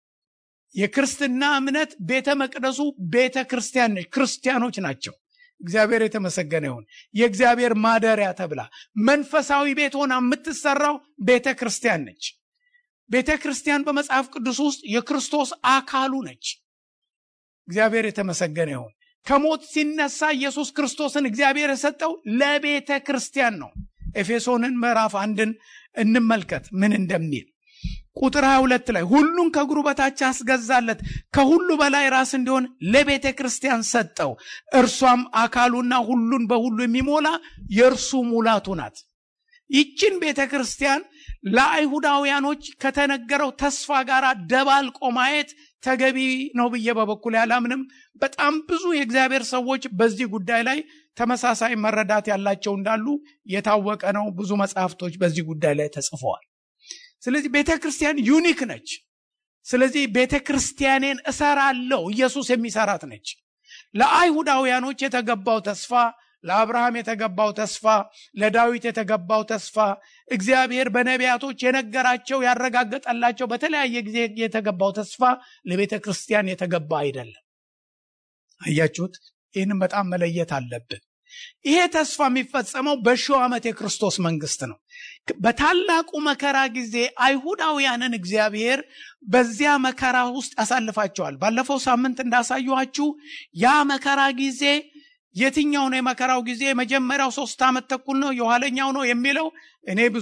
የክርስትና እምነት ቤተ መቅደሱ ቤተ ክርስቲያን ነች፣ ክርስቲያኖች ናቸው። እግዚአብሔር የተመሰገነ ይሁን። የእግዚአብሔር ማደሪያ ተብላ መንፈሳዊ ቤት ሆና የምትሰራው ቤተ ክርስቲያን ነች። ቤተ ክርስቲያን በመጽሐፍ ቅዱስ ውስጥ የክርስቶስ አካሉ ነች። እግዚአብሔር የተመሰገነ ይሁን። ከሞት ሲነሳ ኢየሱስ ክርስቶስን እግዚአብሔር የሰጠው ለቤተ ክርስቲያን ነው። ኤፌሶንን ምዕራፍ አንድን እንመልከት ምን እንደሚል ቁጥር 22 ላይ ሁሉን ከእግሩ በታች አስገዛለት፣ ከሁሉ በላይ ራስ እንዲሆን ለቤተ ክርስቲያን ሰጠው። እርሷም አካሉና ሁሉን በሁሉ የሚሞላ የእርሱ ሙላቱ ናት። ይችን ቤተ ክርስቲያን ለአይሁዳውያኖች ከተነገረው ተስፋ ጋር ደባልቆ ማየት ተገቢ ነው ብዬ በበኩል ያላምንም። በጣም ብዙ የእግዚአብሔር ሰዎች በዚህ ጉዳይ ላይ ተመሳሳይ መረዳት ያላቸው እንዳሉ የታወቀ ነው። ብዙ መጽሐፍቶች በዚህ ጉዳይ ላይ ተጽፈዋል። ስለዚህ ቤተ ክርስቲያን ዩኒክ ነች። ስለዚህ ቤተ ክርስቲያኔን እሰራለሁ ኢየሱስ የሚሰራት ነች። ለአይሁዳውያኖች የተገባው ተስፋ ለአብርሃም የተገባው ተስፋ፣ ለዳዊት የተገባው ተስፋ እግዚአብሔር በነቢያቶች የነገራቸው ያረጋገጠላቸው በተለያየ ጊዜ የተገባው ተስፋ ለቤተ ክርስቲያን የተገባ አይደለም። አያችሁት? ይህንም በጣም መለየት አለብን። ይሄ ተስፋ የሚፈጸመው በሺው ዓመት የክርስቶስ መንግስት ነው። በታላቁ መከራ ጊዜ አይሁዳውያንን እግዚአብሔር በዚያ መከራ ውስጥ ያሳልፋቸዋል። ባለፈው ሳምንት እንዳሳየኋችሁ ያ መከራ ጊዜ የትኛው ነው የመከራው ጊዜ? የመጀመሪያው ሶስት ዓመት ተኩል ነው፣ የኋለኛው ነው የሚለው እኔ ብዙ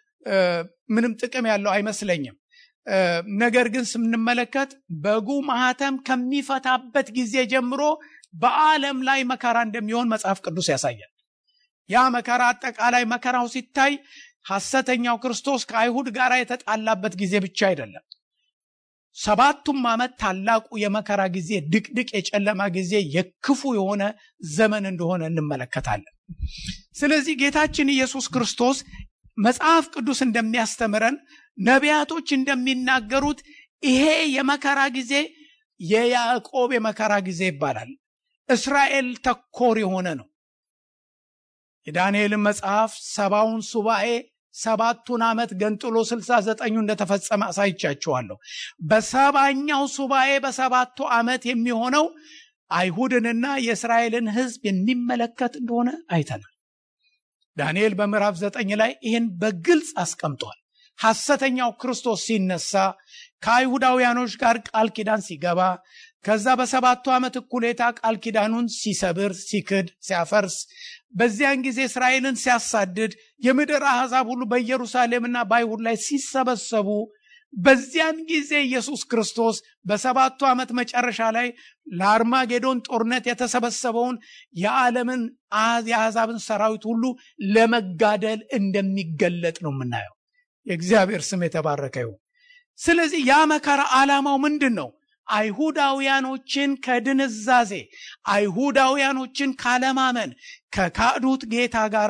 ምንም ጥቅም ያለው አይመስለኝም። ነገር ግን ስንመለከት በጉ ማህተም ከሚፈታበት ጊዜ ጀምሮ በዓለም ላይ መከራ እንደሚሆን መጽሐፍ ቅዱስ ያሳያል። ያ መከራ አጠቃላይ መከራው ሲታይ ሐሰተኛው ክርስቶስ ከአይሁድ ጋር የተጣላበት ጊዜ ብቻ አይደለም። ሰባቱም ዓመት ታላቁ የመከራ ጊዜ፣ ድቅድቅ የጨለማ ጊዜ፣ የክፉ የሆነ ዘመን እንደሆነ እንመለከታለን። ስለዚህ ጌታችን ኢየሱስ ክርስቶስ መጽሐፍ ቅዱስ እንደሚያስተምረን ነቢያቶች እንደሚናገሩት ይሄ የመከራ ጊዜ የያዕቆብ የመከራ ጊዜ ይባላል። እስራኤል ተኮር የሆነ ነው። የዳንኤልን መጽሐፍ ሰባውን ሱባኤ ሰባቱን ዓመት ገንጥሎ ስልሳ ዘጠኙ እንደተፈጸመ አሳይቻችኋለሁ። በሰባኛው ሱባኤ በሰባቱ ዓመት የሚሆነው አይሁድንና የእስራኤልን ሕዝብ የሚመለከት እንደሆነ አይተናል። ዳንኤል በምዕራፍ ዘጠኝ ላይ ይህን በግልጽ አስቀምጧል። ሐሰተኛው ክርስቶስ ሲነሳ ከአይሁዳውያኖች ጋር ቃል ኪዳን ሲገባ ከዛ በሰባቱ ዓመት እኩሌታ ቃል ኪዳኑን ሲሰብር፣ ሲክድ፣ ሲያፈርስ በዚያን ጊዜ እስራኤልን ሲያሳድድ የምድር አሕዛብ ሁሉ በኢየሩሳሌምና በአይሁድ ላይ ሲሰበሰቡ በዚያን ጊዜ ኢየሱስ ክርስቶስ በሰባቱ ዓመት መጨረሻ ላይ ለአርማጌዶን ጦርነት የተሰበሰበውን የዓለምን የአሕዛብን ሰራዊት ሁሉ ለመጋደል እንደሚገለጥ ነው የምናየው። የእግዚአብሔር ስም የተባረከ ይሁን። ስለዚህ ያ መከራ ዓላማው ምንድን ነው? አይሁዳውያኖችን ከድንዛዜ አይሁዳውያኖችን ካለማመን ከካዱት ጌታ ጋር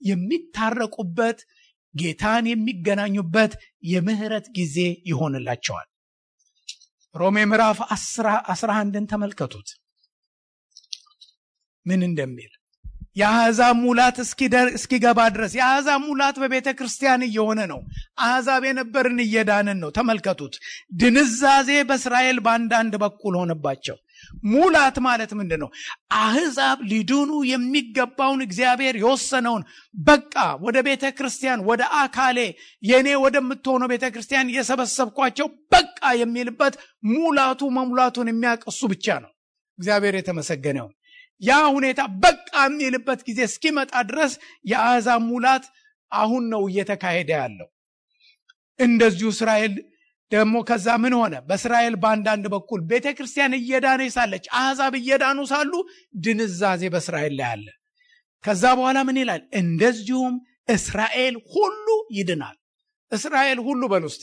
የሚታረቁበት ጌታን የሚገናኙበት የምህረት ጊዜ ይሆንላቸዋል። ሮሜ ምዕራፍ አስራ አንድን ተመልከቱት ምን እንደሚል የአሕዛብ ሙላት እስኪገባ ድረስ የአሕዛብ ሙላት በቤተ ክርስቲያን እየሆነ ነው። አሕዛብ የነበርን እየዳንን ነው። ተመልከቱት። ድንዛዜ በእስራኤል በአንዳንድ በኩል ሆነባቸው። ሙላት ማለት ምንድን ነው? አሕዛብ ሊድኑ የሚገባውን እግዚአብሔር የወሰነውን በቃ ወደ ቤተ ክርስቲያን ወደ አካሌ የእኔ ወደምትሆነው ቤተ ክርስቲያን የሰበሰብኳቸው በቃ የሚልበት ሙላቱ መሙላቱን የሚያውቅ እሱ ብቻ ነው። እግዚአብሔር የተመሰገነውን ያ ሁኔታ በቃ የሚልበት ጊዜ እስኪመጣ ድረስ የአሕዛብ ሙላት አሁን ነው እየተካሄደ ያለው። እንደዚሁ እስራኤል ደግሞ ከዛ ምን ሆነ? በእስራኤል በአንዳንድ በኩል ቤተ ክርስቲያን እየዳነ ሳለች አሕዛብ እየዳኑ ሳሉ ድንዛዜ በእስራኤል ላይ አለ። ከዛ በኋላ ምን ይላል? እንደዚሁም እስራኤል ሁሉ ይድናል። እስራኤል ሁሉ በል ውስጤ።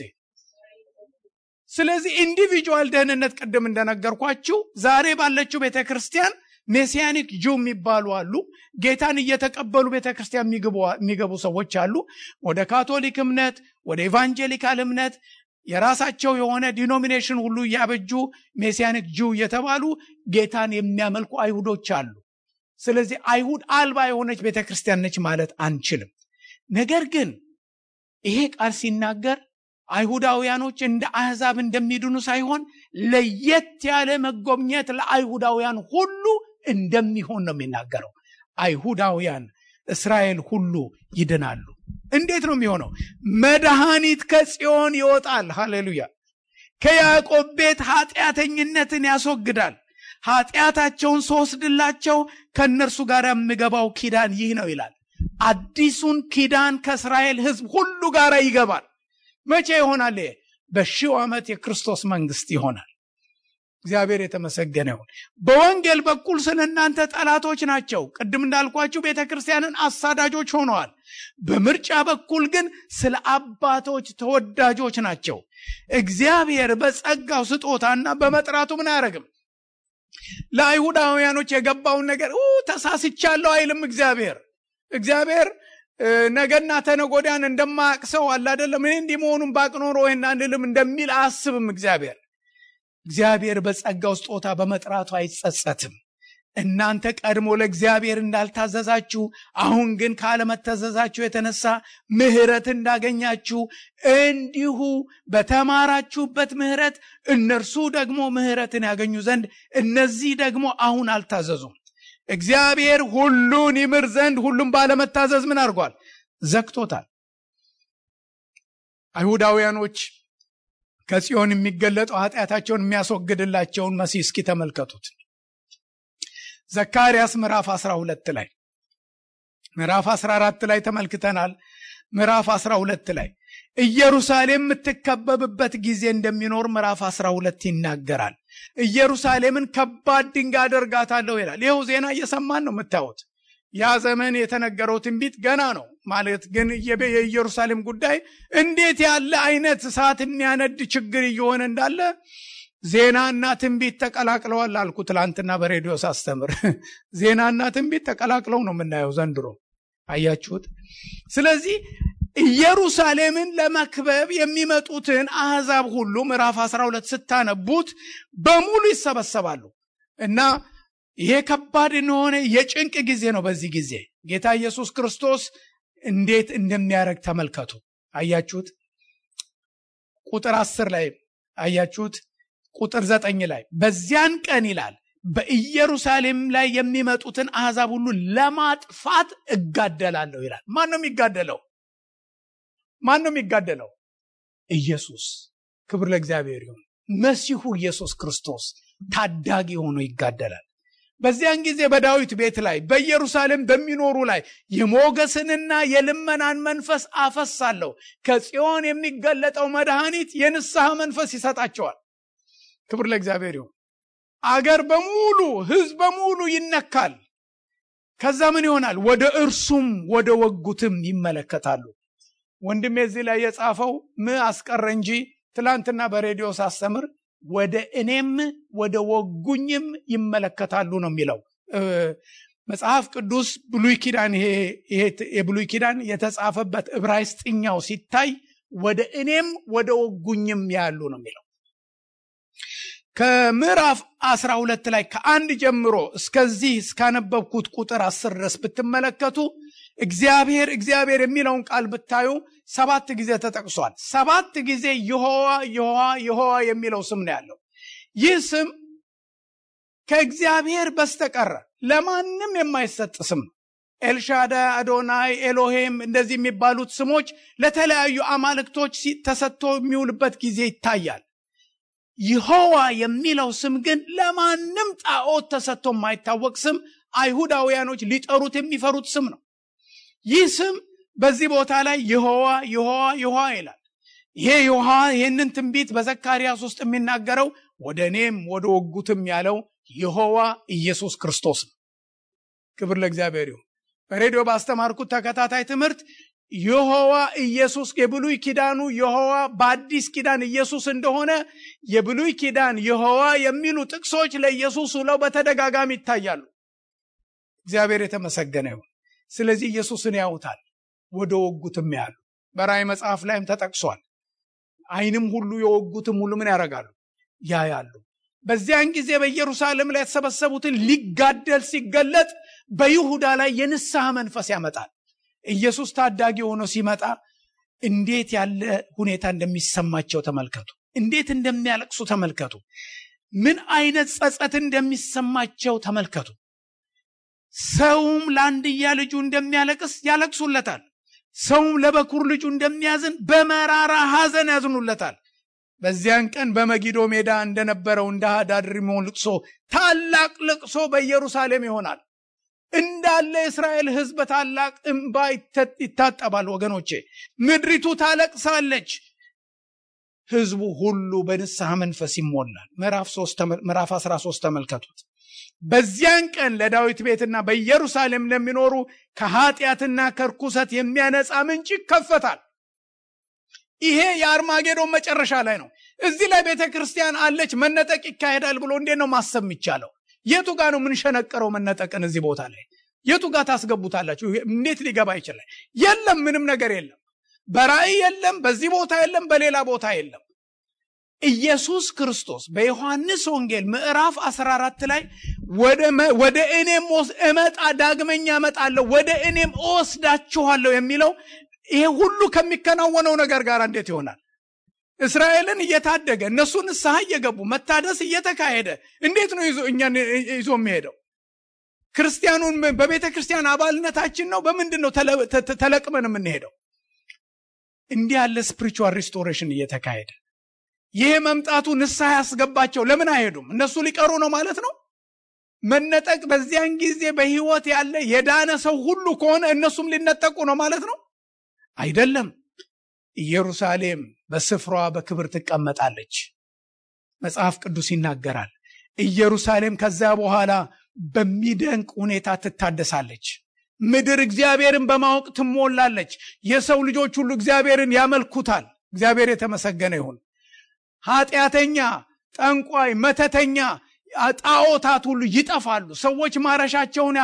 ስለዚህ ኢንዲቪጁዋል ደህንነት ቅድም እንደነገርኳችሁ ዛሬ ባለችው ቤተ ክርስቲያን ሜሲያኒክ ጁ የሚባሉ አሉ። ጌታን እየተቀበሉ ቤተ ክርስቲያን የሚገቡ ሰዎች አሉ። ወደ ካቶሊክ እምነት፣ ወደ ኢቫንጀሊካል እምነት የራሳቸው የሆነ ዲኖሚኔሽን ሁሉ እያበጁ ሜሲያኒክ ጁ እየተባሉ ጌታን የሚያመልኩ አይሁዶች አሉ። ስለዚህ አይሁድ አልባ የሆነች ቤተ ክርስቲያን ነች ማለት አንችልም። ነገር ግን ይሄ ቃል ሲናገር አይሁዳውያኖች እንደ አሕዛብ እንደሚድኑ ሳይሆን ለየት ያለ መጎብኘት ለአይሁዳውያን ሁሉ እንደሚሆን ነው የሚናገረው። አይሁዳውያን እስራኤል ሁሉ ይድናሉ። እንዴት ነው የሚሆነው? መድኃኒት ከጽዮን ይወጣል። ሃሌሉያ! ከያዕቆብ ቤት ኃጢአተኝነትን ያስወግዳል። ኃጢአታቸውን ስወስድላቸው ከእነርሱ ጋር የምገባው ኪዳን ይህ ነው ይላል። አዲሱን ኪዳን ከእስራኤል ሕዝብ ሁሉ ጋር ይገባል። መቼ ይሆናል? በሺው ዓመት የክርስቶስ መንግስት ይሆናል። እግዚአብሔር የተመሰገነ ይሁን። በወንጌል በኩል ስለ እናንተ ጠላቶች ናቸው። ቅድም እንዳልኳችሁ ቤተ ክርስቲያንን አሳዳጆች ሆነዋል። በምርጫ በኩል ግን ስለ አባቶች ተወዳጆች ናቸው። እግዚአብሔር በጸጋው ስጦታና በመጥራቱ ምን አያደርግም? ለአይሁዳውያኖች የገባውን ነገር ተሳስቻለሁ አይልም። እግዚአብሔር እግዚአብሔር ነገና ተነጎዳን እንደማያውቅ ሰው አለ አይደለም። እኔ እንዲህ መሆኑን ባቅ ኖሮ ይህን አንልም እንደሚል አያስብም። እግዚአብሔር እግዚአብሔር በጸጋው ስጦታ በመጥራቱ አይጸጸትም። እናንተ ቀድሞ ለእግዚአብሔር እንዳልታዘዛችሁ አሁን ግን ካለመታዘዛችሁ የተነሳ ምሕረት እንዳገኛችሁ እንዲሁ በተማራችሁበት ምሕረት እነርሱ ደግሞ ምሕረትን ያገኙ ዘንድ እነዚህ ደግሞ አሁን አልታዘዙም። እግዚአብሔር ሁሉን ይምር ዘንድ ሁሉም ባለመታዘዝ ምን አድርጓል? ዘግቶታል። አይሁዳውያኖች ከጽዮን የሚገለጠው ኃጢአታቸውን የሚያስወግድላቸውን መሲህ እስኪ ተመልከቱት። ዘካርያስ ምዕራፍ 12 ላይ ምዕራፍ 14 ላይ ተመልክተናል። ምዕራፍ 12 ላይ ኢየሩሳሌም የምትከበብበት ጊዜ እንደሚኖር ምዕራፍ 12 ይናገራል። ኢየሩሳሌምን ከባድ ድንጋይ አደርጋታለሁ ይላል። ይኸው ዜና እየሰማን ነው የምታዩት። ያ ዘመን የተነገረው ትንቢት ገና ነው ማለት ግን የኢየሩሳሌም ጉዳይ እንዴት ያለ አይነት እሳት የሚያነድ ችግር እየሆነ እንዳለ ዜናና ትንቢት ተቀላቅለዋል አልኩ ትላንትና በሬዲዮ ሳስተምር። ዜናና ትንቢት ተቀላቅለው ነው የምናየው ዘንድሮ። አያችሁት? ስለዚህ ኢየሩሳሌምን ለመክበብ የሚመጡትን አሕዛብ ሁሉ ምዕራፍ 12 ስታነቡት በሙሉ ይሰበሰባሉ እና ይሄ ከባድ የሆነ የጭንቅ ጊዜ ነው። በዚህ ጊዜ ጌታ ኢየሱስ ክርስቶስ እንዴት እንደሚያደርግ ተመልከቱ። አያችሁት? ቁጥር አስር ላይ አያችሁት? ቁጥር ዘጠኝ ላይ በዚያን ቀን ይላል በኢየሩሳሌም ላይ የሚመጡትን አሕዛብ ሁሉ ለማጥፋት እጋደላለሁ ይላል። ማን ነው የሚጋደለው? ማን ነው የሚጋደለው? ኢየሱስ። ክብር ለእግዚአብሔር ይሁን። መሲሁ ኢየሱስ ክርስቶስ ታዳጊ ሆኖ ይጋደላል። በዚያን ጊዜ በዳዊት ቤት ላይ በኢየሩሳሌም በሚኖሩ ላይ የሞገስንና የልመናን መንፈስ አፈሳለሁ። ከጽዮን የሚገለጠው መድኃኒት የንስሐ መንፈስ ይሰጣቸዋል። ክብር ለእግዚአብሔር ይሁን። አገር በሙሉ ሕዝብ በሙሉ ይነካል። ከዛ ምን ይሆናል? ወደ እርሱም ወደ ወጉትም ይመለከታሉ። ወንድሜ እዚህ ላይ የጻፈው ም አስቀረ እንጂ ትላንትና በሬዲዮ ሳስተምር ወደ እኔም ወደ ወጉኝም ይመለከታሉ ነው የሚለው መጽሐፍ ቅዱስ ብሉይ ኪዳን ይሄ የብሉይ ኪዳን የተጻፈበት ዕብራይስጥኛው ሲታይ ወደ እኔም ወደ ወጉኝም ያሉ ነው የሚለው ከምዕራፍ አስራ ሁለት ላይ ከአንድ ጀምሮ እስከዚህ እስካነበብኩት ቁጥር አስር ድረስ ብትመለከቱ እግዚአብሔር እግዚአብሔር የሚለውን ቃል ብታዩ ሰባት ጊዜ ተጠቅሷል። ሰባት ጊዜ ይሖዋ ይሖዋ ይሖዋ የሚለው ስም ነው ያለው። ይህ ስም ከእግዚአብሔር በስተቀረ ለማንም የማይሰጥ ስም ነው። ኤልሻዳይ፣ አዶናይ፣ ኤሎሄም እንደዚህ የሚባሉት ስሞች ለተለያዩ አማልክቶች ተሰጥቶ የሚውልበት ጊዜ ይታያል። ይሖዋ የሚለው ስም ግን ለማንም ጣዖት ተሰጥቶ የማይታወቅ ስም፣ አይሁዳውያኖች ሊጠሩት የሚፈሩት ስም ነው። ይህ ስም በዚህ ቦታ ላይ ይሖዋ ይሖዋ ይሖዋ ይላል። ይሄ ይሖዋ ይህንን ትንቢት በዘካርያስ ውስጥ የሚናገረው ወደ እኔም ወደ ወጉትም ያለው ይሖዋ ኢየሱስ ክርስቶስ ነው። ክብር ለእግዚአብሔር ይሁን። በሬዲዮ ባስተማርኩት ተከታታይ ትምህርት ይሖዋ ኢየሱስ የብሉይ ኪዳኑ ይሖዋ በአዲስ ኪዳን ኢየሱስ እንደሆነ የብሉይ ኪዳን ይሖዋ የሚሉ ጥቅሶች ለኢየሱስ ውለው በተደጋጋሚ ይታያሉ። እግዚአብሔር የተመሰገነ ይሁን። ስለዚህ ኢየሱስን ያዩታል፣ ወደ ወጉትም ያሉ በራእይ መጽሐፍ ላይም ተጠቅሷል። ዓይንም ሁሉ የወጉትም ሁሉ ምን ያደርጋሉ? ያያሉ። በዚያን ጊዜ በኢየሩሳሌም ላይ የተሰበሰቡትን ሊጋደል ሲገለጥ በይሁዳ ላይ የንስሐ መንፈስ ያመጣል። ኢየሱስ ታዳጊ ሆኖ ሲመጣ እንዴት ያለ ሁኔታ እንደሚሰማቸው ተመልከቱ። እንዴት እንደሚያለቅሱ ተመልከቱ። ምን አይነት ጸጸት እንደሚሰማቸው ተመልከቱ። ሰውም ለአንድያ ልጁ እንደሚያለቅስ ያለቅሱለታል። ሰውም ለበኩር ልጁ እንደሚያዝን በመራራ ሐዘን ያዝኑለታል። በዚያን ቀን በመጊዶ ሜዳ እንደነበረው እንደ ሃዳድሪሞን ልቅሶ ታላቅ ልቅሶ በኢየሩሳሌም ይሆናል። እንዳለ የእስራኤል ሕዝብ ታላቅ እምባ ይታጠባል። ወገኖቼ ምድሪቱ ታለቅሳለች። ሕዝቡ ሁሉ በንስሐ መንፈስ ይሞላል። ምዕራፍ 13 ተመልከቱት። በዚያን ቀን ለዳዊት ቤትና በኢየሩሳሌም ለሚኖሩ ከኃጢአትና ከርኩሰት የሚያነጻ ምንጭ ይከፈታል። ይሄ የአርማጌዶን መጨረሻ ላይ ነው። እዚህ ላይ ቤተ ክርስቲያን አለች፣ መነጠቅ ይካሄዳል ብሎ እንዴት ነው ማሰብ የሚቻለው? የቱ ጋር ነው የምንሸነቀረው መነጠቅን? እዚህ ቦታ ላይ የቱ ጋር ታስገቡታላችሁ? እንዴት ሊገባ ይችላል? የለም፣ ምንም ነገር የለም። በራእይ የለም፣ በዚህ ቦታ የለም፣ በሌላ ቦታ የለም። ኢየሱስ ክርስቶስ በዮሐንስ ወንጌል ምዕራፍ 14 ላይ ወደ እኔም እመጣ ዳግመኛ እመጣለሁ ወደ እኔም እወስዳችኋለሁ የሚለው ይሄ ሁሉ ከሚከናወነው ነገር ጋር እንዴት ይሆናል? እስራኤልን እየታደገ እነሱ ንስሐ እየገቡ መታደስ እየተካሄደ እንዴት ነው ይዞ እኛን ይዞ የሚሄደው? ክርስቲያኑን በቤተ ክርስቲያን አባልነታችን ነው በምንድን ነው ተለቅመን የምንሄደው እንዲህ ያለ ስፕሪቹዋል ሪስቶሬሽን እየተካሄደ ይህ መምጣቱ ንስሐ ያስገባቸው ለምን አይሄዱም እነሱ ሊቀሩ ነው ማለት ነው መነጠቅ በዚያን ጊዜ በህይወት ያለ የዳነ ሰው ሁሉ ከሆነ እነሱም ሊነጠቁ ነው ማለት ነው አይደለም ኢየሩሳሌም በስፍራዋ በክብር ትቀመጣለች መጽሐፍ ቅዱስ ይናገራል ኢየሩሳሌም ከዚያ በኋላ በሚደንቅ ሁኔታ ትታደሳለች ምድር እግዚአብሔርን በማወቅ ትሞላለች የሰው ልጆች ሁሉ እግዚአብሔርን ያመልኩታል እግዚአብሔር የተመሰገነ ይሁን ኃጢአተኛ ጠንቋይ መተተኛ ጣዖታት ሁሉ ይጠፋሉ ሰዎች ማረሻቸውን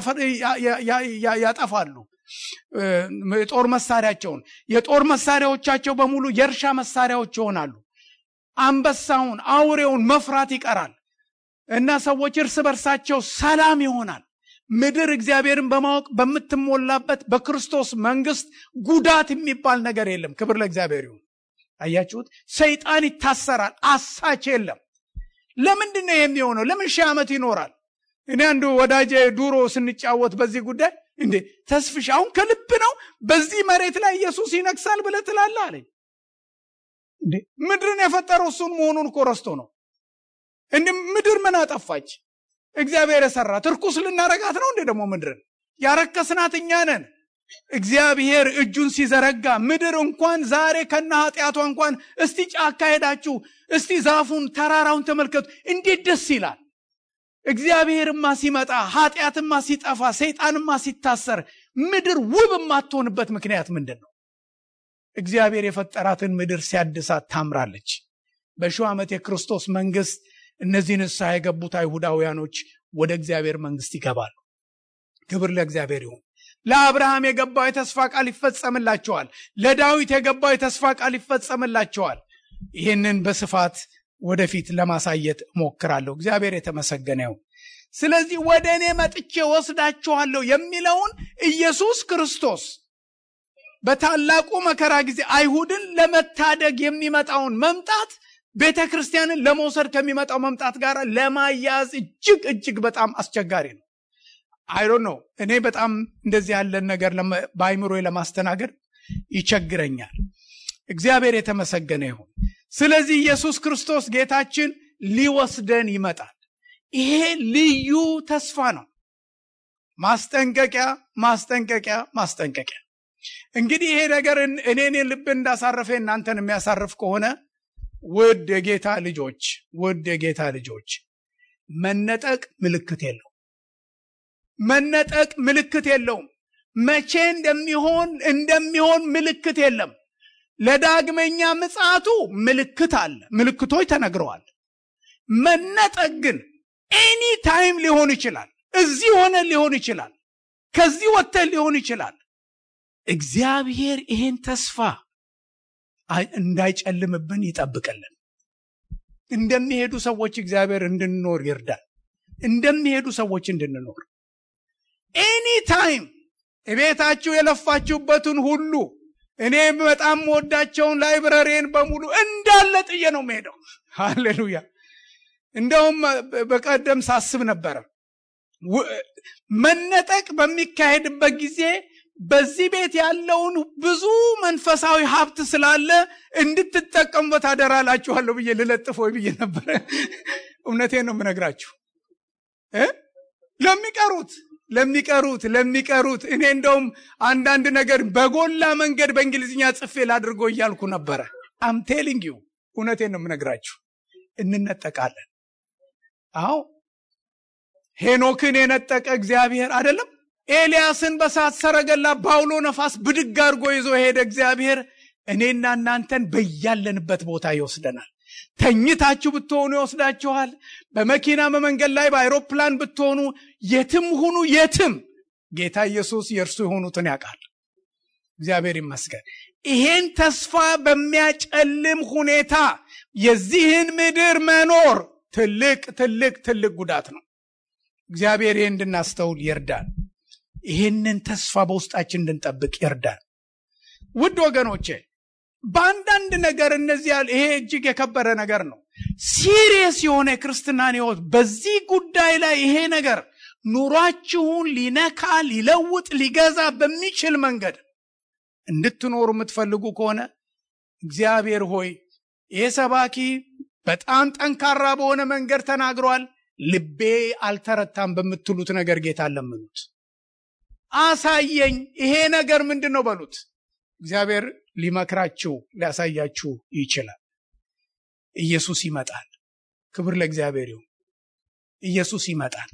ያጠፋሉ የጦር መሳሪያቸውን የጦር መሳሪያዎቻቸው በሙሉ የእርሻ መሳሪያዎች ይሆናሉ አንበሳውን አውሬውን መፍራት ይቀራል እና ሰዎች እርስ በርሳቸው ሰላም ይሆናል ምድር እግዚአብሔርን በማወቅ በምትሞላበት በክርስቶስ መንግስት ጉዳት የሚባል ነገር የለም ክብር ለእግዚአብሔር ይሁን አያችሁት ሰይጣን ይታሰራል አሳች የለም ለምንድን ነው የሚሆነው ለምን ሺህ ዓመት ይኖራል እኔ አንዱ ወዳጄ ዱሮ ስንጫወት በዚህ ጉዳይ እንዴ ተስፍሽ አሁን ከልብ ነው በዚህ መሬት ላይ ኢየሱስ ይነግሳል ብለ ትላለ አለኝ እንዴ ምድርን የፈጠረው እሱን መሆኑን እኮ ረስቶ ነው እንዲ ምድር ምን አጠፋች እግዚአብሔር የሰራት እርኩስ ልናረጋት ነው እንዴ ደግሞ ምድርን ያረከስናት እኛ ነን እግዚአብሔር እጁን ሲዘረጋ ምድር እንኳን ዛሬ ከነ ኃጢአቷ እንኳን እስቲ ጫካ ሄዳችሁ እስቲ ዛፉን ተራራውን ተመልከቱ እንዴት ደስ ይላል እግዚአብሔርማ ሲመጣ ኃጢአትማ ሲጠፋ ሰይጣንማ ሲታሰር ምድር ውብ የማትሆንበት ምክንያት ምንድን ነው እግዚአብሔር የፈጠራትን ምድር ሲያድሳት ታምራለች በሺው ዓመት የክርስቶስ መንግስት እነዚህ ንስሐ የገቡት አይሁዳውያኖች ወደ እግዚአብሔር መንግስት ይገባሉ ክብር ለእግዚአብሔር ይሁን ለአብርሃም የገባው የተስፋ ቃል ይፈጸምላቸዋል ለዳዊት የገባው የተስፋ ቃል ይፈጸምላቸዋል ይህንን በስፋት ወደፊት ለማሳየት እሞክራለሁ እግዚአብሔር የተመሰገነ ይሁን ስለዚህ ወደ እኔ መጥቼ ወስዳችኋለሁ የሚለውን ኢየሱስ ክርስቶስ በታላቁ መከራ ጊዜ አይሁድን ለመታደግ የሚመጣውን መምጣት ቤተ ክርስቲያንን ለመውሰድ ከሚመጣው መምጣት ጋር ለማያያዝ እጅግ እጅግ በጣም አስቸጋሪ ነው አይዶ ነው እኔ በጣም እንደዚህ ያለን ነገር በአይምሮ ለማስተናገድ ይቸግረኛል እግዚአብሔር የተመሰገነ ይሁን ስለዚህ ኢየሱስ ክርስቶስ ጌታችን ሊወስደን ይመጣል ይሄ ልዩ ተስፋ ነው ማስጠንቀቂያ ማስጠንቀቂያ ማስጠንቀቂያ እንግዲህ ይሄ ነገር እኔን ልብ እንዳሳረፈ እናንተን የሚያሳርፍ ከሆነ ውድ የጌታ ልጆች ውድ የጌታ ልጆች መነጠቅ ምልክት የለው መነጠቅ ምልክት የለውም መቼ እንደሚሆን እንደሚሆን ምልክት የለም ለዳግመኛ ምጽአቱ ምልክት አለ ምልክቶች ተነግረዋል መነጠቅ ግን ኤኒ ታይም ሊሆን ይችላል እዚህ ሆነ ሊሆን ይችላል ከዚህ ወጥተን ሊሆን ይችላል እግዚአብሔር ይሄን ተስፋ እንዳይጨልምብን ይጠብቅልን እንደሚሄዱ ሰዎች እግዚአብሔር እንድንኖር ይርዳል እንደሚሄዱ ሰዎች እንድንኖር ኤኒ ታይም ቤታችሁ የለፋችሁበትን ሁሉ እኔ በጣም ወዳቸውን ላይብረሬን በሙሉ እንዳለ ጥዬ ነው መሄደው ሃሌሉያ እንደውም በቀደም ሳስብ ነበረ መነጠቅ በሚካሄድበት ጊዜ በዚህ ቤት ያለውን ብዙ መንፈሳዊ ሀብት ስላለ እንድትጠቀሙበት አደራላችኋለሁ ብዬ ልለጥፍ ወይ ብዬ ነበረ እውነቴን ነው የምነግራችሁ ለሚቀሩት ለሚቀሩት ለሚቀሩት እኔ እንደውም አንዳንድ ነገር በጎላ መንገድ በእንግሊዝኛ ጽፌ ላድርጎ እያልኩ ነበረ አም ቴሊንግ ዩ እውነቴን ነው የምነግራችሁ እንነጠቃለን አዎ ሄኖክን የነጠቀ እግዚአብሔር አይደለም ኤልያስን በሳት ሰረገላ ባውሎ ነፋስ ብድግ አድርጎ ይዞ ሄደ እግዚአብሔር እኔና እናንተን በያለንበት ቦታ ይወስደናል ተኝታችሁ ብትሆኑ ይወስዳችኋል በመኪና በመንገድ ላይ በአይሮፕላን ብትሆኑ የትም ሁኑ የትም ጌታ ኢየሱስ የእርሱ የሆኑትን ያውቃል እግዚአብሔር ይመስገን ይሄን ተስፋ በሚያጨልም ሁኔታ የዚህን ምድር መኖር ትልቅ ትልቅ ትልቅ ጉዳት ነው እግዚአብሔር ይህ እንድናስተውል ይርዳል ይህንን ተስፋ በውስጣችን እንድንጠብቅ ይርዳል ውድ ወገኖቼ በአንዳንድ ነገር እነዚህ ያል ይሄ እጅግ የከበረ ነገር ነው ሲሪየስ የሆነ የክርስትናን ህይወት በዚህ ጉዳይ ላይ ይሄ ነገር ኑሯችሁን ሊነካ ሊለውጥ ሊገዛ በሚችል መንገድ እንድትኖሩ የምትፈልጉ ከሆነ እግዚአብሔር ሆይ ይህ ሰባኪ በጣም ጠንካራ በሆነ መንገድ ተናግሯል፣ ልቤ አልተረታም በምትሉት ነገር ጌታ ለምኑት። አሳየኝ፣ ይሄ ነገር ምንድን ነው በሉት። እግዚአብሔር ሊመክራችሁ ሊያሳያችሁ ይችላል። ኢየሱስ ይመጣል። ክብር ለእግዚአብሔር ይሁን። ኢየሱስ ይመጣል።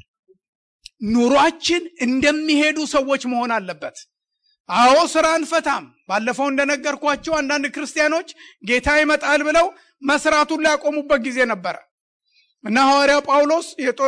ኑሯችን እንደሚሄዱ ሰዎች መሆን አለበት። አዎ ስራ አንፈታም። ባለፈው እንደነገርኳቸው አንዳንድ ክርስቲያኖች ጌታ ይመጣል ብለው መስራቱን ሊያቆሙበት ጊዜ ነበረ እና ሐዋርያው ጳውሎስ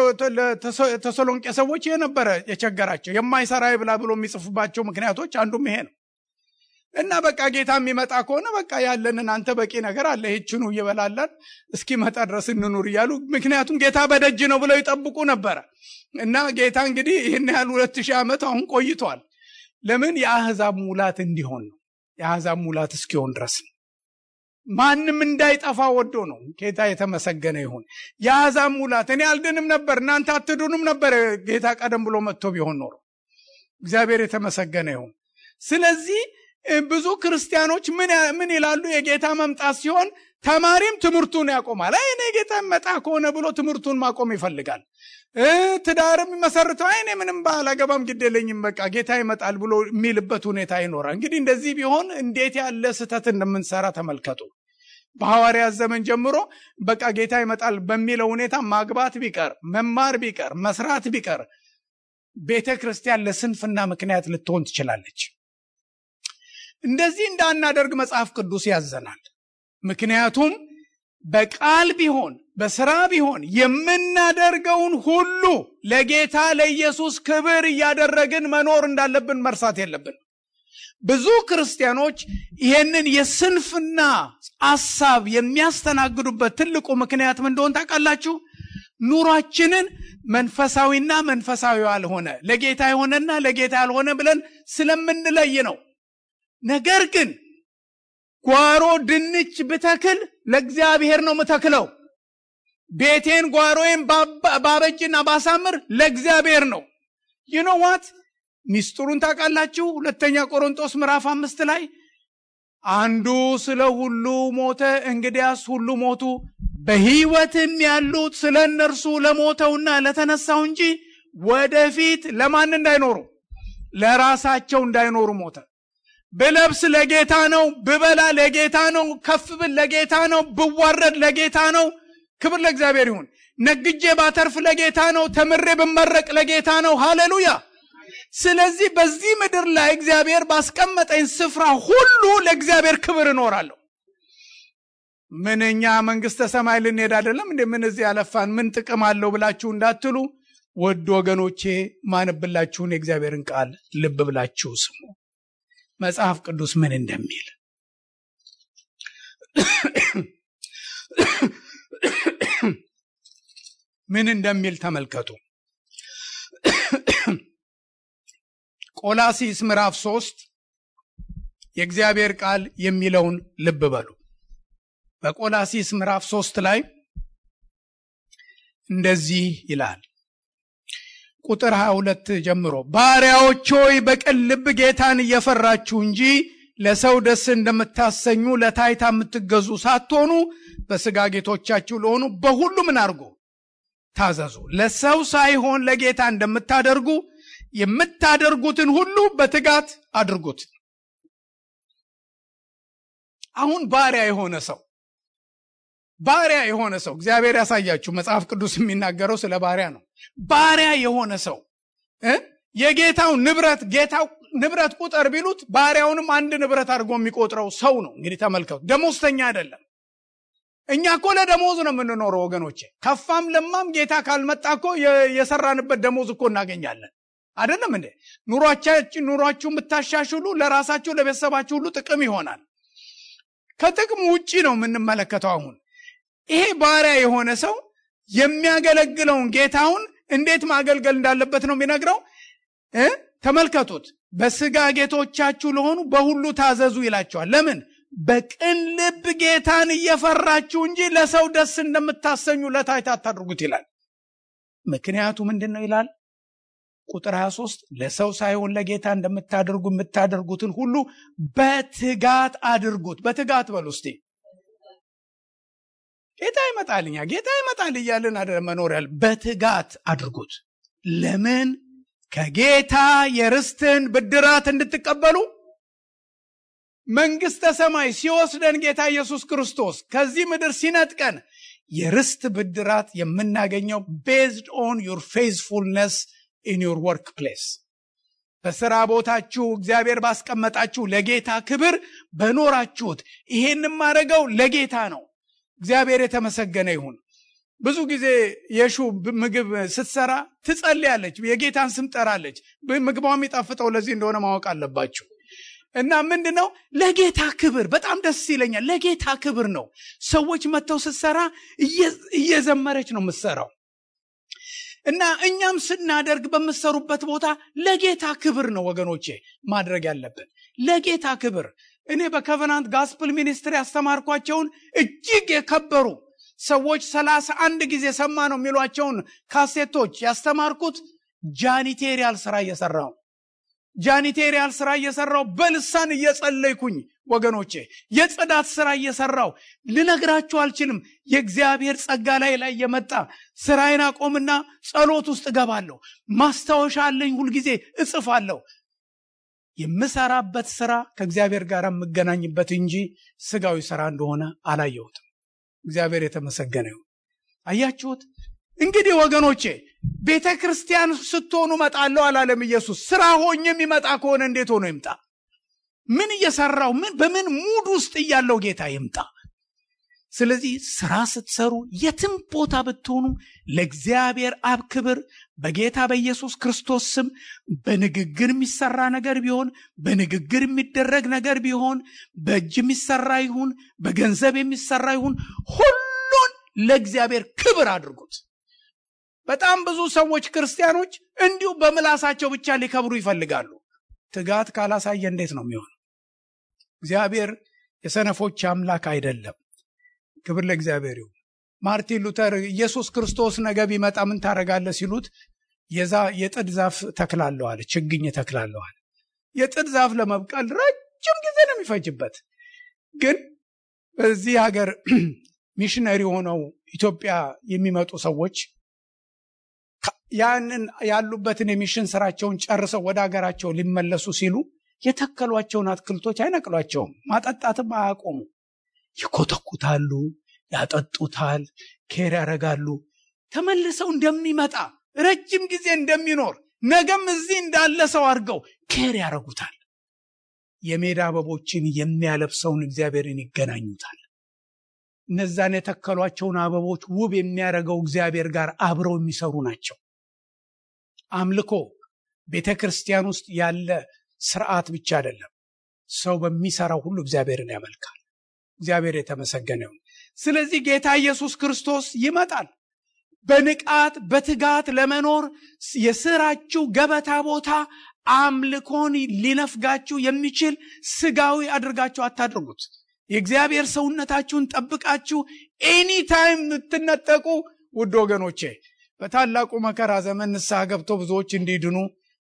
ተሰሎንቄ ሰዎች ይሄ ነበረ የቸገራቸው። የማይሰራ ይብላ ብሎ የሚጽፉባቸው ምክንያቶች አንዱም ይሄ ነው እና በቃ ጌታ የሚመጣ ከሆነ በቃ ያለንን አንተ በቂ ነገር አለ ይህችኑ እየበላለን እስኪመጣ ድረስ እንኑር እያሉ ምክንያቱም ጌታ በደጅ ነው ብለው ይጠብቁ ነበረ እና ጌታ እንግዲህ ይህን ያህል ሁለት ሺህ ዓመት አሁን ቆይቷል። ለምን የአህዛብ ሙላት እንዲሆን ነው። የአህዛብ ሙላት እስኪሆን ድረስ ነው። ማንም እንዳይጠፋ ወዶ ነው። ጌታ የተመሰገነ ይሁን። የአህዛብ ሙላት እኔ አልድንም ነበር እናንተ አትድኑም ነበር ጌታ ቀደም ብሎ መጥቶ ቢሆን ኖሮ። እግዚአብሔር የተመሰገነ ይሁን። ስለዚህ ብዙ ክርስቲያኖች ምን ይላሉ? የጌታ መምጣት ሲሆን ተማሪም ትምህርቱን ያቆማል። አይ እኔ ጌታ መጣ ከሆነ ብሎ ትምህርቱን ማቆም ይፈልጋል። ትዳርም መሰርተው አይ እኔ ምንም ባላገባም ግድ የለኝም በቃ ጌታ ይመጣል ብሎ የሚልበት ሁኔታ ይኖራል። እንግዲህ እንደዚህ ቢሆን እንዴት ያለ ስህተት እንደምንሰራ ተመልከቱ። በሐዋርያት ዘመን ጀምሮ በቃ ጌታ ይመጣል በሚለው ሁኔታ ማግባት ቢቀር መማር ቢቀር መስራት ቢቀር ቤተ ክርስቲያን ለስንፍና ምክንያት ልትሆን ትችላለች። እንደዚህ እንዳናደርግ መጽሐፍ ቅዱስ ያዘናል። ምክንያቱም በቃል ቢሆን በስራ ቢሆን የምናደርገውን ሁሉ ለጌታ ለኢየሱስ ክብር እያደረግን መኖር እንዳለብን መርሳት የለብን። ብዙ ክርስቲያኖች ይህንን የስንፍና ሐሳብ የሚያስተናግዱበት ትልቁ ምክንያት ምን እንደሆን ታውቃላችሁ? ኑሯችንን መንፈሳዊና መንፈሳዊ ያልሆነ ለጌታ የሆነና ለጌታ ያልሆነ ብለን ስለምንለይ ነው። ነገር ግን ጓሮ ድንች ብተክል ለእግዚአብሔር ነው ምተክለው። ቤቴን ጓሮዬን ባበጅና ባሳምር ለእግዚአብሔር ነው። ይኖ ዋት ሚስጥሩን ታውቃላችሁ? ሁለተኛ ቆሮንጦስ ምዕራፍ አምስት ላይ አንዱ ስለ ሁሉ ሞተ፣ እንግዲያስ ሁሉ ሞቱ፣ በሕይወትም ያሉት ስለ እነርሱ ለሞተውና ለተነሳው እንጂ ወደፊት ለማን እንዳይኖሩ ለራሳቸው እንዳይኖሩ ሞተ። ብለብስ ለጌታ ነው፣ ብበላ ለጌታ ነው፣ ከፍ ብል ለጌታ ነው፣ ብዋረድ ለጌታ ነው። ክብር ለእግዚአብሔር ይሁን። ነግጄ ባተርፍ ለጌታ ነው፣ ተምሬ ብመረቅ ለጌታ ነው። ሃሌሉያ። ስለዚህ በዚህ ምድር ላይ እግዚአብሔር ባስቀመጠኝ ስፍራ ሁሉ ለእግዚአብሔር ክብር እኖራለሁ። ምን እኛ መንግስተ ሰማይ ልንሄድ አይደለም እንዴ? ምን እዚህ ያለፋን ምን ጥቅም አለው ብላችሁ እንዳትሉ፣ ወድ ወገኖቼ ማንብላችሁን የእግዚአብሔርን ቃል ልብ ብላችሁ ስሙ። መጽሐፍ ቅዱስ ምን እንደሚል ምን እንደሚል ተመልከቱ። ቆላሲስ ምዕራፍ ሶስት የእግዚአብሔር ቃል የሚለውን ልብ በሉ። በቆላሲስ ምዕራፍ ሶስት ላይ እንደዚህ ይላል ቁጥር 22 ጀምሮ ባሪያዎች ሆይ በቅን ልብ ጌታን እየፈራችሁ እንጂ ለሰው ደስ እንደምታሰኙ ለታይታ የምትገዙ ሳትሆኑ በስጋ ጌቶቻችሁ ለሆኑ በሁሉ ምን አድርጉ ታዘዙ። ለሰው ሳይሆን ለጌታ እንደምታደርጉ የምታደርጉትን ሁሉ በትጋት አድርጉት። አሁን ባሪያ የሆነ ሰው ባሪያ የሆነ ሰው እግዚአብሔር ያሳያችሁ። መጽሐፍ ቅዱስ የሚናገረው ስለ ባሪያ ነው። ባሪያ የሆነ ሰው የጌታው ንብረት ጌታው ንብረት ቁጠር ቢሉት ባሪያውንም አንድ ንብረት አድርጎ የሚቆጥረው ሰው ነው። እንግዲህ ተመልከቱ፣ ደሞዝተኛ አይደለም። እኛ እኮ ለደሞዝ ነው የምንኖረው ወገኖቼ። ከፋም ለማም ጌታ ካልመጣ እኮ የሰራንበት ደሞዝ እኮ እናገኛለን። አይደለም እንዴ? ኑሯችን ኑሯችሁ የምታሻሽሉ ለራሳችሁ ለቤተሰባችሁ ሁሉ ጥቅም ይሆናል። ከጥቅም ውጪ ነው የምንመለከተው አሁን ይሄ ባሪያ የሆነ ሰው የሚያገለግለውን ጌታውን እንዴት ማገልገል እንዳለበት ነው የሚነግረው። ተመልከቱት። በስጋ ጌቶቻችሁ ለሆኑ በሁሉ ታዘዙ ይላቸዋል። ለምን? በቅን ልብ ጌታን እየፈራችሁ እንጂ ለሰው ደስ እንደምታሰኙ ለታይታ አታድርጉት ይላል። ምክንያቱ ምንድን ነው ይላል? ቁጥር 23 ለሰው ሳይሆን ለጌታ እንደምታደርጉ የምታደርጉትን ሁሉ በትጋት አድርጉት። በትጋት በሉ እስቲ። ጌታ ይመጣልኛ ጌታ ይመጣል እያልን መኖር ያለ በትጋት አድርጉት። ለምን? ከጌታ የርስትን ብድራት እንድትቀበሉ መንግስተ ሰማይ ሲወስደን ጌታ ኢየሱስ ክርስቶስ ከዚህ ምድር ሲነጥቀን የርስት ብድራት የምናገኘው ቤዝድ ኦን ዩር ፌዝፉልነስ ኢን ዩር ወርክ ፕሌስ በስራ ቦታችሁ እግዚአብሔር ባስቀመጣችሁ ለጌታ ክብር በኖራችሁት። ይሄን ማድረገው ለጌታ ነው። እግዚአብሔር የተመሰገነ ይሁን። ብዙ ጊዜ የሹ ምግብ ስትሰራ ትጸልያለች፣ የጌታን ስም ጠራለች። ምግቧ የሚጣፍጠው ለዚህ እንደሆነ ማወቅ አለባችሁ። እና ምንድን ነው ለጌታ ክብር በጣም ደስ ይለኛል። ለጌታ ክብር ነው። ሰዎች መጥተው ስትሰራ እየዘመረች ነው የምትሰራው። እና እኛም ስናደርግ በምትሰሩበት ቦታ ለጌታ ክብር ነው ወገኖቼ ማድረግ ያለብን ለጌታ ክብር። እኔ በከቨናንት ጋስፕል ሚኒስትሪ ያስተማርኳቸውን እጅግ የከበሩ ሰዎች ሰላሳ አንድ ጊዜ ሰማ ነው የሚሏቸውን ካሴቶች ያስተማርኩት ጃኒቴሪያል ስራ እየሰራው ጃኒቴሪያል ስራ እየሰራው በልሳን እየጸለይኩኝ ወገኖቼ የጽዳት ስራ እየሰራው ልነግራችሁ አልችልም። የእግዚአብሔር ጸጋ ላይ ላይ የመጣ ስራዬን አቆምና ጸሎት ውስጥ እገባለሁ። ማስታወሻ አለኝ፣ ሁልጊዜ እጽፋለሁ። የምሰራበት ስራ ከእግዚአብሔር ጋር የምገናኝበት እንጂ ስጋዊ ስራ እንደሆነ አላየሁትም። እግዚአብሔር የተመሰገነ ይሁን። አያችሁት? እንግዲህ ወገኖቼ ቤተ ክርስቲያን ስትሆኑ እመጣለሁ አላለም ኢየሱስ። ስራ ሆኜ የሚመጣ ከሆነ እንዴት ሆኖ ይምጣ? ምን እየሰራው ምን በምን ሙድ ውስጥ እያለው ጌታ ይምጣ? ስለዚህ ስራ ስትሰሩ የትም ቦታ ብትሆኑ ለእግዚአብሔር አብ ክብር በጌታ በኢየሱስ ክርስቶስ ስም በንግግር የሚሰራ ነገር ቢሆን በንግግር የሚደረግ ነገር ቢሆን በእጅ የሚሰራ ይሁን በገንዘብ የሚሰራ ይሁን ሁሉን ለእግዚአብሔር ክብር አድርጉት። በጣም ብዙ ሰዎች ክርስቲያኖች እንዲሁ በምላሳቸው ብቻ ሊከብሩ ይፈልጋሉ። ትጋት ካላሳየ እንዴት ነው የሚሆነው? እግዚአብሔር የሰነፎች አምላክ አይደለም። ክብር ለእግዚአብሔር ይሁን። ማርቲን ሉተር ኢየሱስ ክርስቶስ ነገ ቢመጣ ምን ታደርጋለህ ሲሉት የዛ የጥድ ዛፍ ተክላለሁ አለ። ችግኝ ተክላለሁ አለ። የጥድ ዛፍ ለመብቀል ረጅም ጊዜ ነው የሚፈጅበት። ግን በዚህ ሀገር ሚሽነሪ ሆነው ኢትዮጵያ የሚመጡ ሰዎች ያንን ያሉበትን የሚሽን ስራቸውን ጨርሰው ወደ ሀገራቸው ሊመለሱ ሲሉ የተከሏቸውን አትክልቶች አይነቅሏቸውም። ማጠጣትም አያቆሙ። ይኮተኩታሉ፣ ያጠጡታል፣ ኬር ያደርጋሉ። ተመልሰው እንደሚመጣ ረጅም ጊዜ እንደሚኖር ነገም እዚህ እንዳለ ሰው አድርገው ኬር ያደርጉታል። የሜዳ አበቦችን የሚያለብሰውን እግዚአብሔርን ይገናኙታል። እነዛን የተከሏቸውን አበቦች ውብ የሚያደርገው እግዚአብሔር ጋር አብረው የሚሰሩ ናቸው። አምልኮ ቤተ ክርስቲያን ውስጥ ያለ ስርዓት ብቻ አይደለም። ሰው በሚሰራው ሁሉ እግዚአብሔርን ያመልካል። እግዚአብሔር የተመሰገነ ይሁን። ስለዚህ ጌታ ኢየሱስ ክርስቶስ ይመጣል። በንቃት በትጋት ለመኖር የስራችሁ ገበታ ቦታ አምልኮን ሊነፍጋችሁ የሚችል ስጋዊ አድርጋችሁ አታድርጉት። የእግዚአብሔር ሰውነታችሁን ጠብቃችሁ ኤኒታይም የምትነጠቁ ውድ ወገኖቼ በታላቁ መከራ ዘመን ንስሐ ገብቶ ብዙዎች እንዲድኑ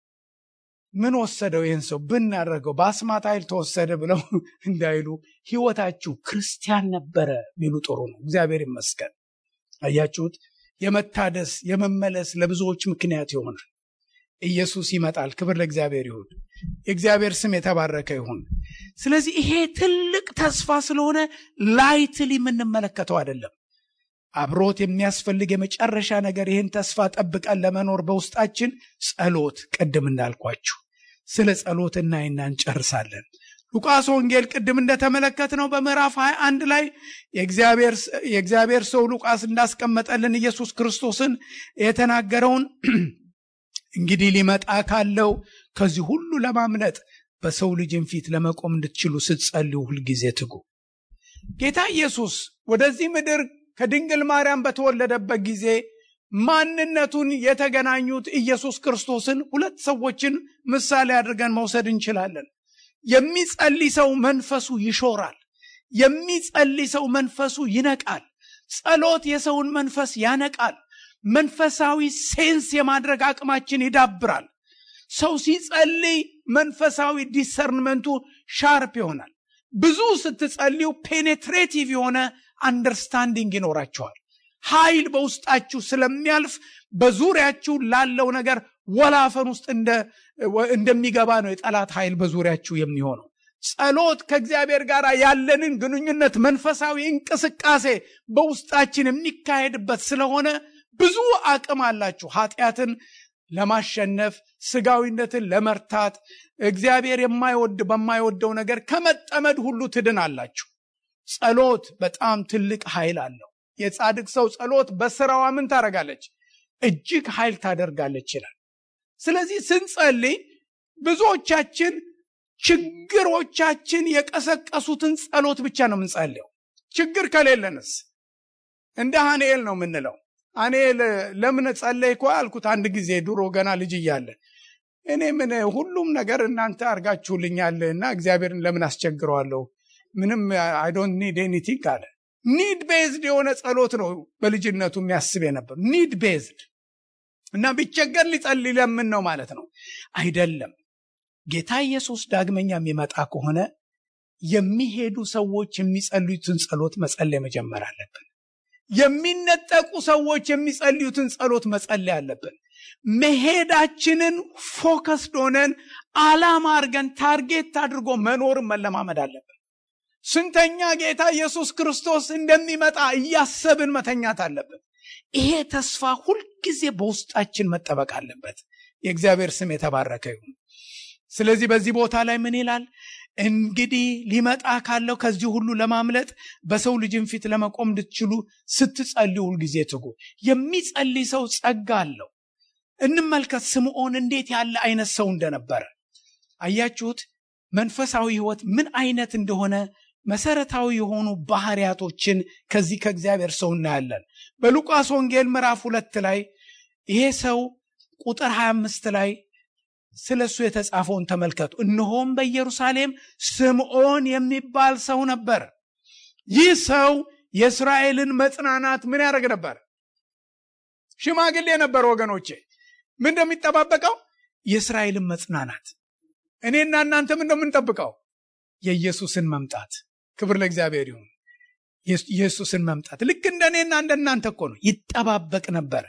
ምን ወሰደው ይህን ሰው ብናደርገው በአስማት ኃይል ተወሰደ ብለው እንዳይሉ ህይወታችሁ ክርስቲያን ነበረ ቢሉ ጥሩ ነው። እግዚአብሔር ይመስገን። አያችሁት? የመታደስ የመመለስ ለብዙዎች ምክንያት ይሆናል። ኢየሱስ ይመጣል። ክብር ለእግዚአብሔር ይሁን። የእግዚአብሔር ስም የተባረከ ይሁን። ስለዚህ ይሄ ትልቅ ተስፋ ስለሆነ ላይትል የምንመለከተው አይደለም። አብሮት የሚያስፈልግ የመጨረሻ ነገር ይህን ተስፋ ጠብቀን ለመኖር በውስጣችን ጸሎት፣ ቅድም እንዳልኳችሁ ስለ ጸሎት እናይና እንጨርሳለን። ሉቃስ ወንጌል ቅድም እንደተመለከትነው በምዕራፍ 21 ላይ የእግዚአብሔር ሰው ሉቃስ እንዳስቀመጠልን ኢየሱስ ክርስቶስን የተናገረውን እንግዲህ ሊመጣ ካለው ከዚህ ሁሉ ለማምለጥ በሰው ልጅን ፊት ለመቆም እንድትችሉ ስትጸልዩ ሁልጊዜ ትጉ። ጌታ ኢየሱስ ወደዚህ ምድር ከድንግል ማርያም በተወለደበት ጊዜ ማንነቱን የተገናኙት ኢየሱስ ክርስቶስን ሁለት ሰዎችን ምሳሌ አድርገን መውሰድ እንችላለን። የሚጸልይ ሰው መንፈሱ ይሾራል። የሚጸልይ ሰው መንፈሱ ይነቃል። ጸሎት የሰውን መንፈስ ያነቃል። መንፈሳዊ ሴንስ የማድረግ አቅማችን ይዳብራል። ሰው ሲጸልይ መንፈሳዊ ዲሰርንመንቱ ሻርፕ ይሆናል። ብዙ ስትጸልዩ ፔኔትሬቲቭ የሆነ አንደርስታንዲንግ ይኖራቸዋል። ኃይል በውስጣችሁ ስለሚያልፍ በዙሪያችሁ ላለው ነገር ወላፈን ውስጥ እንደሚገባ ነው የጠላት ኃይል በዙሪያችሁ የሚሆነው። ጸሎት ከእግዚአብሔር ጋር ያለንን ግንኙነት መንፈሳዊ እንቅስቃሴ በውስጣችን የሚካሄድበት ስለሆነ ብዙ አቅም አላችሁ ኃጢአትን ለማሸነፍ ስጋዊነትን ለመርታት እግዚአብሔር የማይወድ በማይወደው ነገር ከመጠመድ ሁሉ ትድን አላችሁ። ጸሎት በጣም ትልቅ ኃይል አለው። የጻድቅ ሰው ጸሎት በስራዋ ምን ታደርጋለች? እጅግ ኃይል ታደርጋለች ይላል። ስለዚህ ስንጸልይ ብዙዎቻችን ችግሮቻችን የቀሰቀሱትን ጸሎት ብቻ ነው የምንጸልየው። ችግር ከሌለንስ እንደ ሀንኤል ነው የምንለው። ሀንኤል ለምን ጸለይኩ አልኩት አንድ ጊዜ ድሮ ገና ልጅ እያለ እኔ ምን ሁሉም ነገር እናንተ አርጋችሁልኛል እና እግዚአብሔርን ለምን አስቸግረዋለሁ? ምንም አይ ዶንት ኒድ ኤኒቲንግ አለ። ኒድ ቤዝድ የሆነ ጸሎት ነው በልጅነቱ የሚያስብ የነበር ኒድ ቤዝድ እና ቢቸገር ሊጸልይ ለምን ነው ማለት ነው አይደለም። ጌታ ኢየሱስ ዳግመኛ የሚመጣ ከሆነ የሚሄዱ ሰዎች የሚጸልዩትን ጸሎት መጸለይ መጀመር አለብን። የሚነጠቁ ሰዎች የሚጸልዩትን ጸሎት መጸለይ አለብን። መሄዳችንን ፎከስድ ሆነን አላማ አድርገን ታርጌት አድርጎ መኖርን መለማመድ አለብን። ስንተኛ ጌታ ኢየሱስ ክርስቶስ እንደሚመጣ እያሰብን መተኛት አለብን። ይሄ ተስፋ ሁልጊዜ በውስጣችን መጠበቅ አለበት። የእግዚአብሔር ስም የተባረከ ይሁን። ስለዚህ በዚህ ቦታ ላይ ምን ይላል? እንግዲህ ሊመጣ ካለው ከዚህ ሁሉ ለማምለጥ በሰው ልጅን ፊት ለመቆም እንድትችሉ ስትጸልዩ ሁልጊዜ ትጉ። የሚጸልይ ሰው ጸጋ አለው። እንመልከት ስምዖን እንዴት ያለ አይነት ሰው እንደነበረ አያችሁት። መንፈሳዊ ሕይወት ምን አይነት እንደሆነ መሰረታዊ የሆኑ ባህሪያቶችን ከዚህ ከእግዚአብሔር ሰው እናያለን። በሉቃስ ወንጌል ምዕራፍ ሁለት ላይ ይሄ ሰው ቁጥር 25 ላይ ስለ እሱ የተጻፈውን ተመልከቱ። እነሆም በኢየሩሳሌም ስምዖን የሚባል ሰው ነበር። ይህ ሰው የእስራኤልን መጽናናት ምን ያደርግ ነበር? ሽማግሌ ነበር። ወገኖቼ ምን እንደሚጠባበቀው የእስራኤልን መጽናናት። እኔና እናንተ ምን እንደምንጠብቀው የኢየሱስን መምጣት። ክብር ለእግዚአብሔር ይሁን። ኢየሱስን መምጣት ልክ እንደ እኔና እንደ እናንተ እኮ ነው። ይጠባበቅ ነበረ።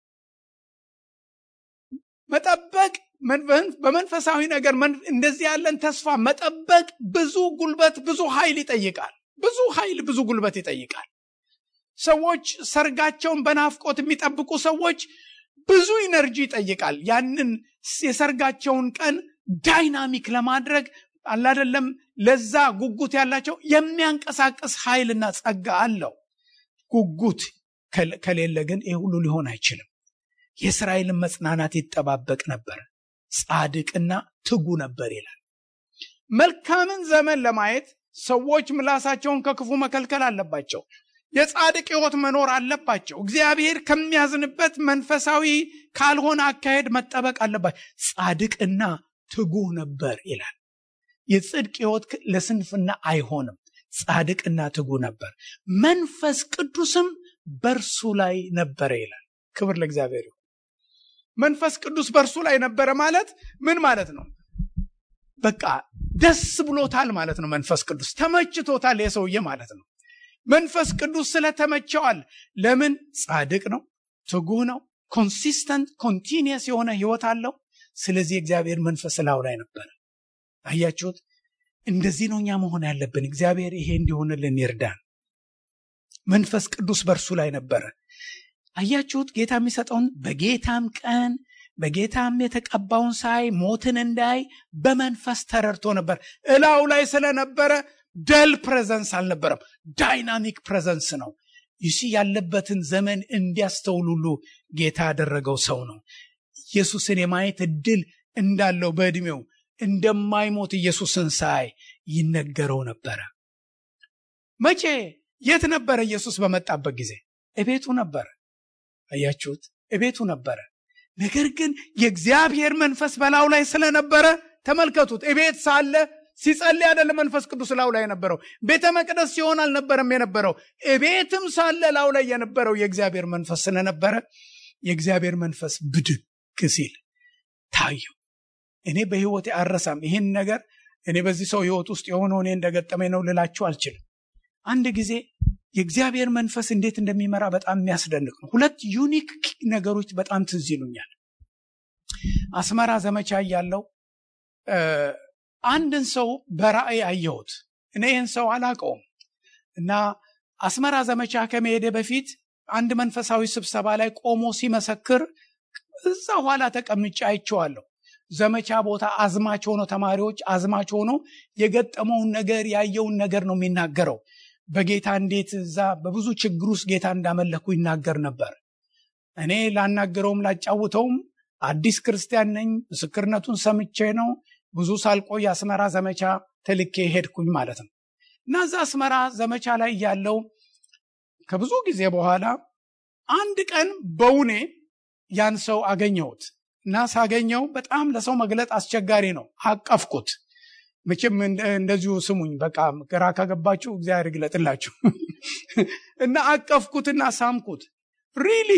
መጠበቅ በመንፈሳዊ ነገር እንደዚህ ያለን ተስፋ መጠበቅ ብዙ ጉልበት፣ ብዙ ኃይል ይጠይቃል። ብዙ ኃይል፣ ብዙ ጉልበት ይጠይቃል። ሰዎች ሰርጋቸውን በናፍቆት የሚጠብቁ ሰዎች ብዙ ኢነርጂ ይጠይቃል። ያንን የሰርጋቸውን ቀን ዳይናሚክ ለማድረግ አላደለም ለዛ ጉጉት ያላቸው የሚያንቀሳቅስ ኃይልና ጸጋ አለው። ጉጉት ከሌለ ግን ይህ ሁሉ ሊሆን አይችልም። የእስራኤልን መጽናናት ይጠባበቅ ነበር፣ ጻድቅና ትጉ ነበር ይላል። መልካምን ዘመን ለማየት ሰዎች ምላሳቸውን ከክፉ መከልከል አለባቸው። የጻድቅ ሕይወት መኖር አለባቸው። እግዚአብሔር ከሚያዝንበት መንፈሳዊ ካልሆነ አካሄድ መጠበቅ አለባቸው። ጻድቅና ትጉህ ነበር ይላል። የጽድቅ ሕይወት ለስንፍና አይሆንም። ጻድቅና ትጉ ነበር፣ መንፈስ ቅዱስም በእርሱ ላይ ነበረ ይላል። ክብር ለእግዚአብሔር ይሁን። መንፈስ ቅዱስ በእርሱ ላይ ነበረ ማለት ምን ማለት ነው? በቃ ደስ ብሎታል ማለት ነው። መንፈስ ቅዱስ ተመችቶታል የሰውዬ ማለት ነው። መንፈስ ቅዱስ ስለተመቸዋል። ለምን? ጻድቅ ነው፣ ትጉህ ነው፣ ኮንሲስተንት ኮንቲኒየስ የሆነ ህይወት አለው። ስለዚህ እግዚአብሔር መንፈስ ላዩ ላይ ነበረ። አያችሁት? እንደዚህ ነው እኛ መሆን ያለብን። እግዚአብሔር ይሄ እንዲሆንልን ይርዳን። መንፈስ ቅዱስ በእርሱ ላይ ነበረ። አያችሁት? ጌታ የሚሰጠውን በጌታም ቀን በጌታም የተቀባውን ሳይ ሞትን እንዳይ በመንፈስ ተረድቶ ነበር። እላው ላይ ስለነበረ ደል ፕሬዘንስ አልነበረም፣ ዳይናሚክ ፕሬዘንስ ነው። ይሲ ያለበትን ዘመን እንዲያስተውሉሉ ጌታ ያደረገው ሰው ነው። ኢየሱስን የማየት እድል እንዳለው በዕድሜው እንደማይሞት ኢየሱስን ሳይ ይነገረው ነበረ። መቼ የት ነበረ? ኢየሱስ በመጣበት ጊዜ እቤቱ ነበረ። አያችሁት? እቤቱ ነበረ። ነገር ግን የእግዚአብሔር መንፈስ በላዩ ላይ ስለነበረ ተመልከቱት። እቤት ሳለ ሲጸልይ አይደለም መንፈስ ቅዱስ ላዩ ላይ የነበረው። ቤተ መቅደስ ሲሆን አልነበረም የነበረው። እቤትም ሳለ ላዩ ላይ የነበረው የእግዚአብሔር መንፈስ ስለነበረ የእግዚአብሔር መንፈስ ብድግ ሲል ታየው። እኔ በህይወቴ አረሳም ይህን ነገር እኔ በዚህ ሰው ህይወት ውስጥ የሆነው እኔ እንደገጠመኝ ነው ልላችሁ አልችልም። አንድ ጊዜ የእግዚአብሔር መንፈስ እንዴት እንደሚመራ በጣም የሚያስደንቅ ነው። ሁለት ዩኒክ ነገሮች በጣም ትዝ ይሉኛል። አስመራ ዘመቻ እያለው አንድን ሰው በራእይ አየሁት። እኔ ይህን ሰው አላውቀውም እና አስመራ ዘመቻ ከመሄደ በፊት አንድ መንፈሳዊ ስብሰባ ላይ ቆሞ ሲመሰክር እዛ ኋላ ተቀምጬ አይቼዋለሁ። ዘመቻ ቦታ አዝማች ሆኖ ተማሪዎች አዝማች ሆኖ የገጠመውን ነገር ያየውን ነገር ነው የሚናገረው። በጌታ እንዴት እዛ በብዙ ችግር ውስጥ ጌታ እንዳመለኩ ይናገር ነበር። እኔ ላናገረውም ላጫውተውም አዲስ ክርስቲያን ነኝ። ምስክርነቱን ሰምቼ ነው ብዙ ሳልቆይ አስመራ ዘመቻ ተልኬ ሄድኩኝ ማለት ነው እና እዛ አስመራ ዘመቻ ላይ ያለው ከብዙ ጊዜ በኋላ አንድ ቀን በውኔ ያን ሰው አገኘሁት እና ሳገኘው በጣም ለሰው መግለጥ አስቸጋሪ ነው። አቀፍኩት። መቼም እንደዚሁ ስሙኝ፣ በቃ ግራ ከገባችሁ እግዚአብሔር ይግለጥላችሁ እና አቀፍኩትና ሳምኩት። ሪሊ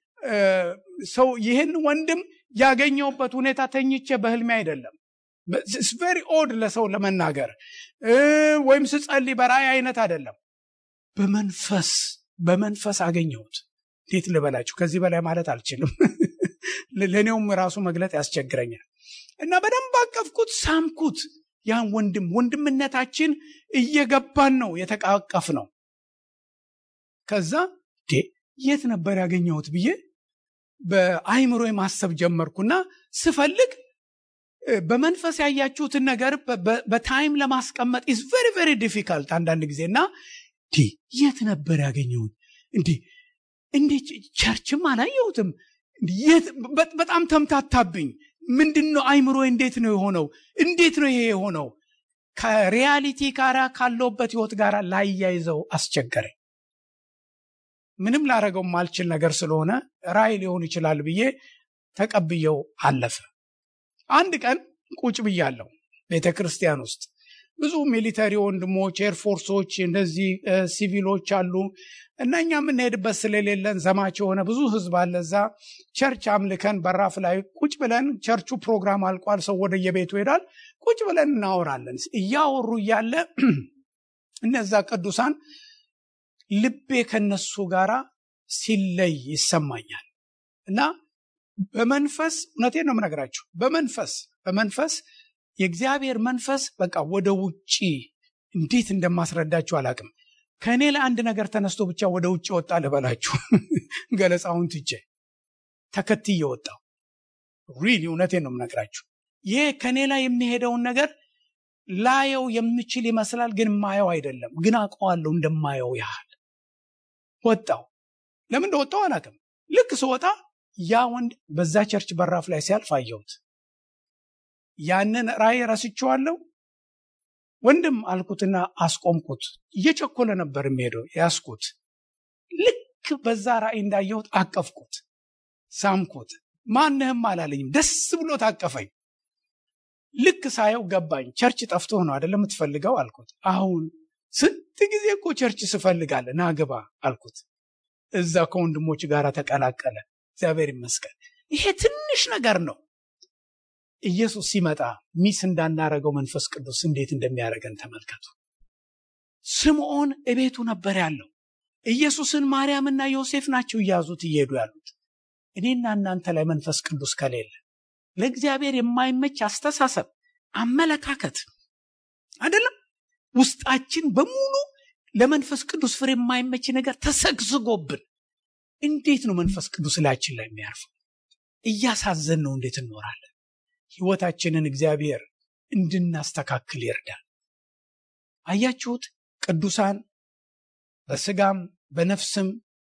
ሰው ይህን ወንድም ያገኘውበት ሁኔታ ተኝቼ በህልሜ አይደለም። ቨሪ ኦድ ለሰው ለመናገር ወይም ስጸልይ በራእይ አይነት አይደለም። በመንፈስ በመንፈስ አገኘሁት። እንዴት ልበላችሁ? ከዚህ በላይ ማለት አልችልም። ለእኔውም ራሱ መግለጥ ያስቸግረኛል እና በደንብ አቀፍኩት፣ ሳምኩት። ያን ወንድም ወንድምነታችን እየገባን ነው የተቃቀፍ ነው። ከዛ የት ነበር ያገኘሁት ብዬ በአይምሮ ማሰብ ጀመርኩና ስፈልግ በመንፈስ ያያችሁትን ነገር በታይም ለማስቀመጥ ኢዝ ቨሪ ቨሪ ዲፊካልት አንዳንድ ጊዜ እና የት ነበር ያገኘሁት እንዴ እንዴ ቸርችም አላየሁትም በጣም ተምታታብኝ ምንድን ነው አይምሮ እንዴት ነው የሆነው እንዴት ነው ይሄ የሆነው ከሪያሊቲ ጋር ካለውበት ህይወት ጋር ላያይዘው አስቸገረኝ ምንም ላረገው ማልችል ነገር ስለሆነ ራይ ሊሆን ይችላል ብዬ ተቀብየው አለፈ አንድ ቀን ቁጭ ብያለሁ ቤተ ክርስቲያን ውስጥ ብዙ ሚሊተሪ ወንድሞች ኤርፎርሶች እንደዚህ ሲቪሎች አሉ እና እኛ የምንሄድበት ስለሌለን ዘማች የሆነ ብዙ ህዝብ አለ እዛ ቸርች አምልከን በራፍ ላይ ቁጭ ብለን ቸርቹ ፕሮግራም አልቋል ሰው ወደ የቤቱ ይሄዳል ቁጭ ብለን እናወራለን እያወሩ እያለ እነዛ ቅዱሳን ልቤ ከነሱ ጋር ሲለይ ይሰማኛል እና በመንፈስ እውነቴን ነው የምነግራችሁ በመንፈስ በመንፈስ የእግዚአብሔር መንፈስ በቃ ወደ ውጭ እንዴት እንደማስረዳችሁ አላቅም ከእኔ ለአንድ ነገር ተነስቶ ብቻ ወደ ውጭ ወጣ ልበላችሁ ገለጻውን ትቼ ተከትዬ ወጣው ሪሊ እውነቴን ነው የምነግራችሁ ይሄ ከእኔ ላይ የሚሄደውን ነገር ላየው የምችል ይመስላል ግን ማየው አይደለም ግን አውቀዋለሁ እንደማየው ያህል ወጣው ለምን እንደወጣው አላቅም ልክ ስወጣ ያ ወንድ በዛ ቸርች በራፍ ላይ ሲያልፍ አየሁት ያንን ራእይ ረስቼዋለሁ ወንድም አልኩትና አስቆምኩት እየቸኮለ ነበር የሚሄደው ያስኩት ልክ በዛ ራእይ እንዳየሁት አቀፍኩት ሳምኩት ማንህም አላለኝም ደስ ብሎ ታቀፈኝ ልክ ሳየው ገባኝ ቸርች ጠፍቶ ነው አደለም የምትፈልገው አልኩት አሁን ስንት ጊዜ እኮ ቸርች ስፈልጋለ ናግባ አልኩት እዛ ከወንድሞች ጋር ተቀላቀለ እግዚአብሔር ይመስገን ይሄ ትንሽ ነገር ነው ኢየሱስ ሲመጣ ሚስ እንዳናረገው መንፈስ ቅዱስ እንዴት እንደሚያደርገን ተመልከቱ ስምዖን እቤቱ ነበር ያለው ኢየሱስን ማርያምና ዮሴፍ ናቸው እያዙት እየሄዱ ያሉት እኔና እናንተ ላይ መንፈስ ቅዱስ ከሌለ ለእግዚአብሔር የማይመች አስተሳሰብ አመለካከት አይደለም ውስጣችን በሙሉ ለመንፈስ ቅዱስ ፍሬ የማይመች ነገር ተሰግዝጎብን እንዴት ነው መንፈስ ቅዱስ ላያችን ላይ የሚያርፈው እያሳዘን ነው እንዴት እንኖራለን ህይወታችንን እግዚአብሔር እንድናስተካክል ይርዳል አያችሁት ቅዱሳን በስጋም በነፍስም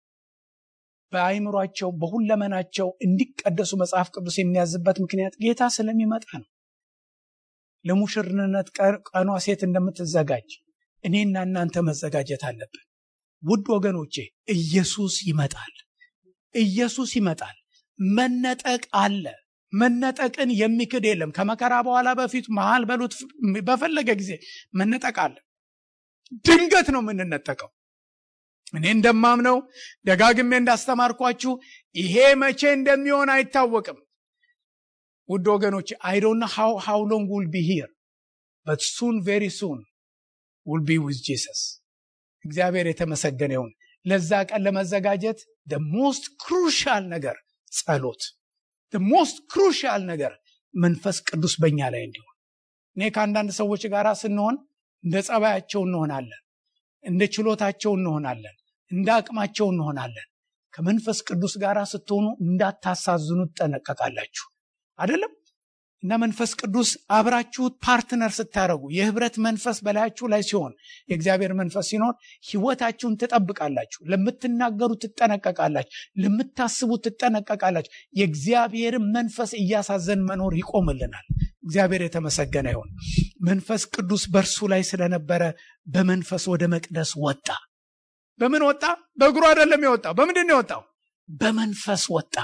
በአይምሯቸው በሁለመናቸው እንዲቀደሱ መጽሐፍ ቅዱስ የሚያዝበት ምክንያት ጌታ ስለሚመጣ ነው ለሙሽርነት ቀኗ ሴት እንደምትዘጋጅ እኔና እናንተ መዘጋጀት አለብን ውድ ወገኖቼ ኢየሱስ ይመጣል ኢየሱስ ይመጣል መነጠቅ አለ መነጠቅን የሚክድ የለም ከመከራ በኋላ በፊት መሃል በሉት በፈለገ ጊዜ መነጠቅ አለ ድንገት ነው የምንነጠቀው እኔ እንደማምነው ደጋግሜ እንዳስተማርኳችሁ ይሄ መቼ እንደሚሆን አይታወቅም። ውድ ወገኖች አይ ዶንት ኖ ሃው ሃው ሎንግ ዊል ቢ ሂር በት ሱን ቬሪ ሱን ዊል ቢ ዊዝ ጂሰስ። እግዚአብሔር የተመሰገነ ይሁን። ለዛ ቀን ለመዘጋጀት ደ ሞስት ክሩሻል ነገር ጸሎት፣ ደ ሞስት ክሩሻል ነገር መንፈስ ቅዱስ በእኛ ላይ እንዲሆን። እኔ ከአንዳንድ ሰዎች ጋር ስንሆን እንደ ጸባያቸው እንሆናለን፣ እንደ ችሎታቸው እንሆናለን፣ እንደ አቅማቸው እንሆናለን። ከመንፈስ ቅዱስ ጋር ስትሆኑ እንዳታሳዝኑ ትጠነቀቃላችሁ። አይደለም እና መንፈስ ቅዱስ አብራችሁት ፓርትነር ስታደረጉ የህብረት መንፈስ በላያችሁ ላይ ሲሆን የእግዚአብሔር መንፈስ ሲኖር ህይወታችሁን ትጠብቃላችሁ። ለምትናገሩ ትጠነቀቃላችሁ። ለምታስቡ ትጠነቀቃላችሁ። የእግዚአብሔርን መንፈስ እያሳዘን መኖር ይቆምልናል። እግዚአብሔር የተመሰገነ ይሁን። መንፈስ ቅዱስ በእርሱ ላይ ስለነበረ በመንፈስ ወደ መቅደስ ወጣ። በምን ወጣ? በእግሩ አይደለም የወጣው። በምንድን ነው የወጣው? በመንፈስ ወጣ።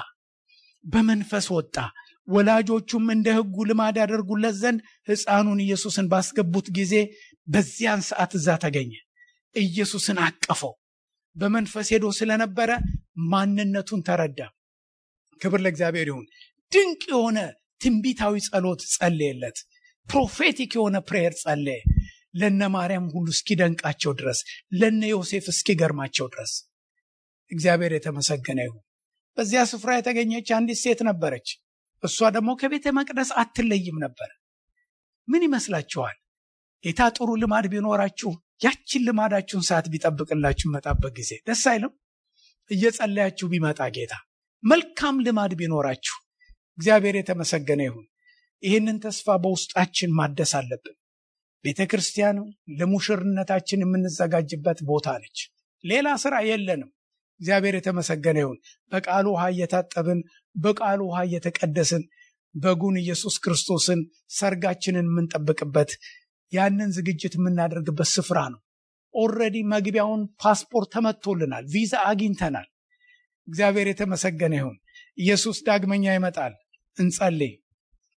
በመንፈስ ወጣ። ወላጆቹም እንደ ህጉ ልማድ ያደርጉለት ዘንድ ሕፃኑን ኢየሱስን ባስገቡት ጊዜ በዚያን ሰዓት እዛ ተገኘ። ኢየሱስን አቀፈው። በመንፈስ ሄዶ ስለነበረ ማንነቱን ተረዳ። ክብር ለእግዚአብሔር ይሁን። ድንቅ የሆነ ትንቢታዊ ጸሎት ጸለየለት። ፕሮፌቲክ የሆነ ፕሬየር ጸለየ። ለነ ማርያም ሁሉ እስኪደንቃቸው ድረስ፣ ለነ ዮሴፍ እስኪገርማቸው ድረስ እግዚአብሔር የተመሰገነ ይሁን። በዚያ ስፍራ የተገኘች አንዲት ሴት ነበረች። እሷ ደግሞ ከቤተ መቅደስ አትለይም ነበር። ምን ይመስላችኋል? ጌታ ጥሩ ልማድ ቢኖራችሁ ያችን ልማዳችሁን ሰዓት ቢጠብቅላችሁ መጣበት ጊዜ ደስ አይልም? እየጸለያችሁ ቢመጣ ጌታ መልካም ልማድ ቢኖራችሁ እግዚአብሔር የተመሰገነ ይሁን። ይህንን ተስፋ በውስጣችን ማደስ አለብን። ቤተ ክርስቲያን ለሙሽርነታችን የምንዘጋጅበት ቦታ ነች። ሌላ ስራ የለንም። እግዚአብሔር የተመሰገነ ይሁን። በቃሉ ውሃ እየታጠብን በቃሉ ውሃ እየተቀደስን በጉን ኢየሱስ ክርስቶስን ሰርጋችንን የምንጠብቅበት ያንን ዝግጅት የምናደርግበት ስፍራ ነው። ኦልሬዲ መግቢያውን ፓስፖርት ተመቶልናል፣ ቪዛ አግኝተናል። እግዚአብሔር የተመሰገነ ይሁን። ኢየሱስ ዳግመኛ ይመጣል። እንጸልይ።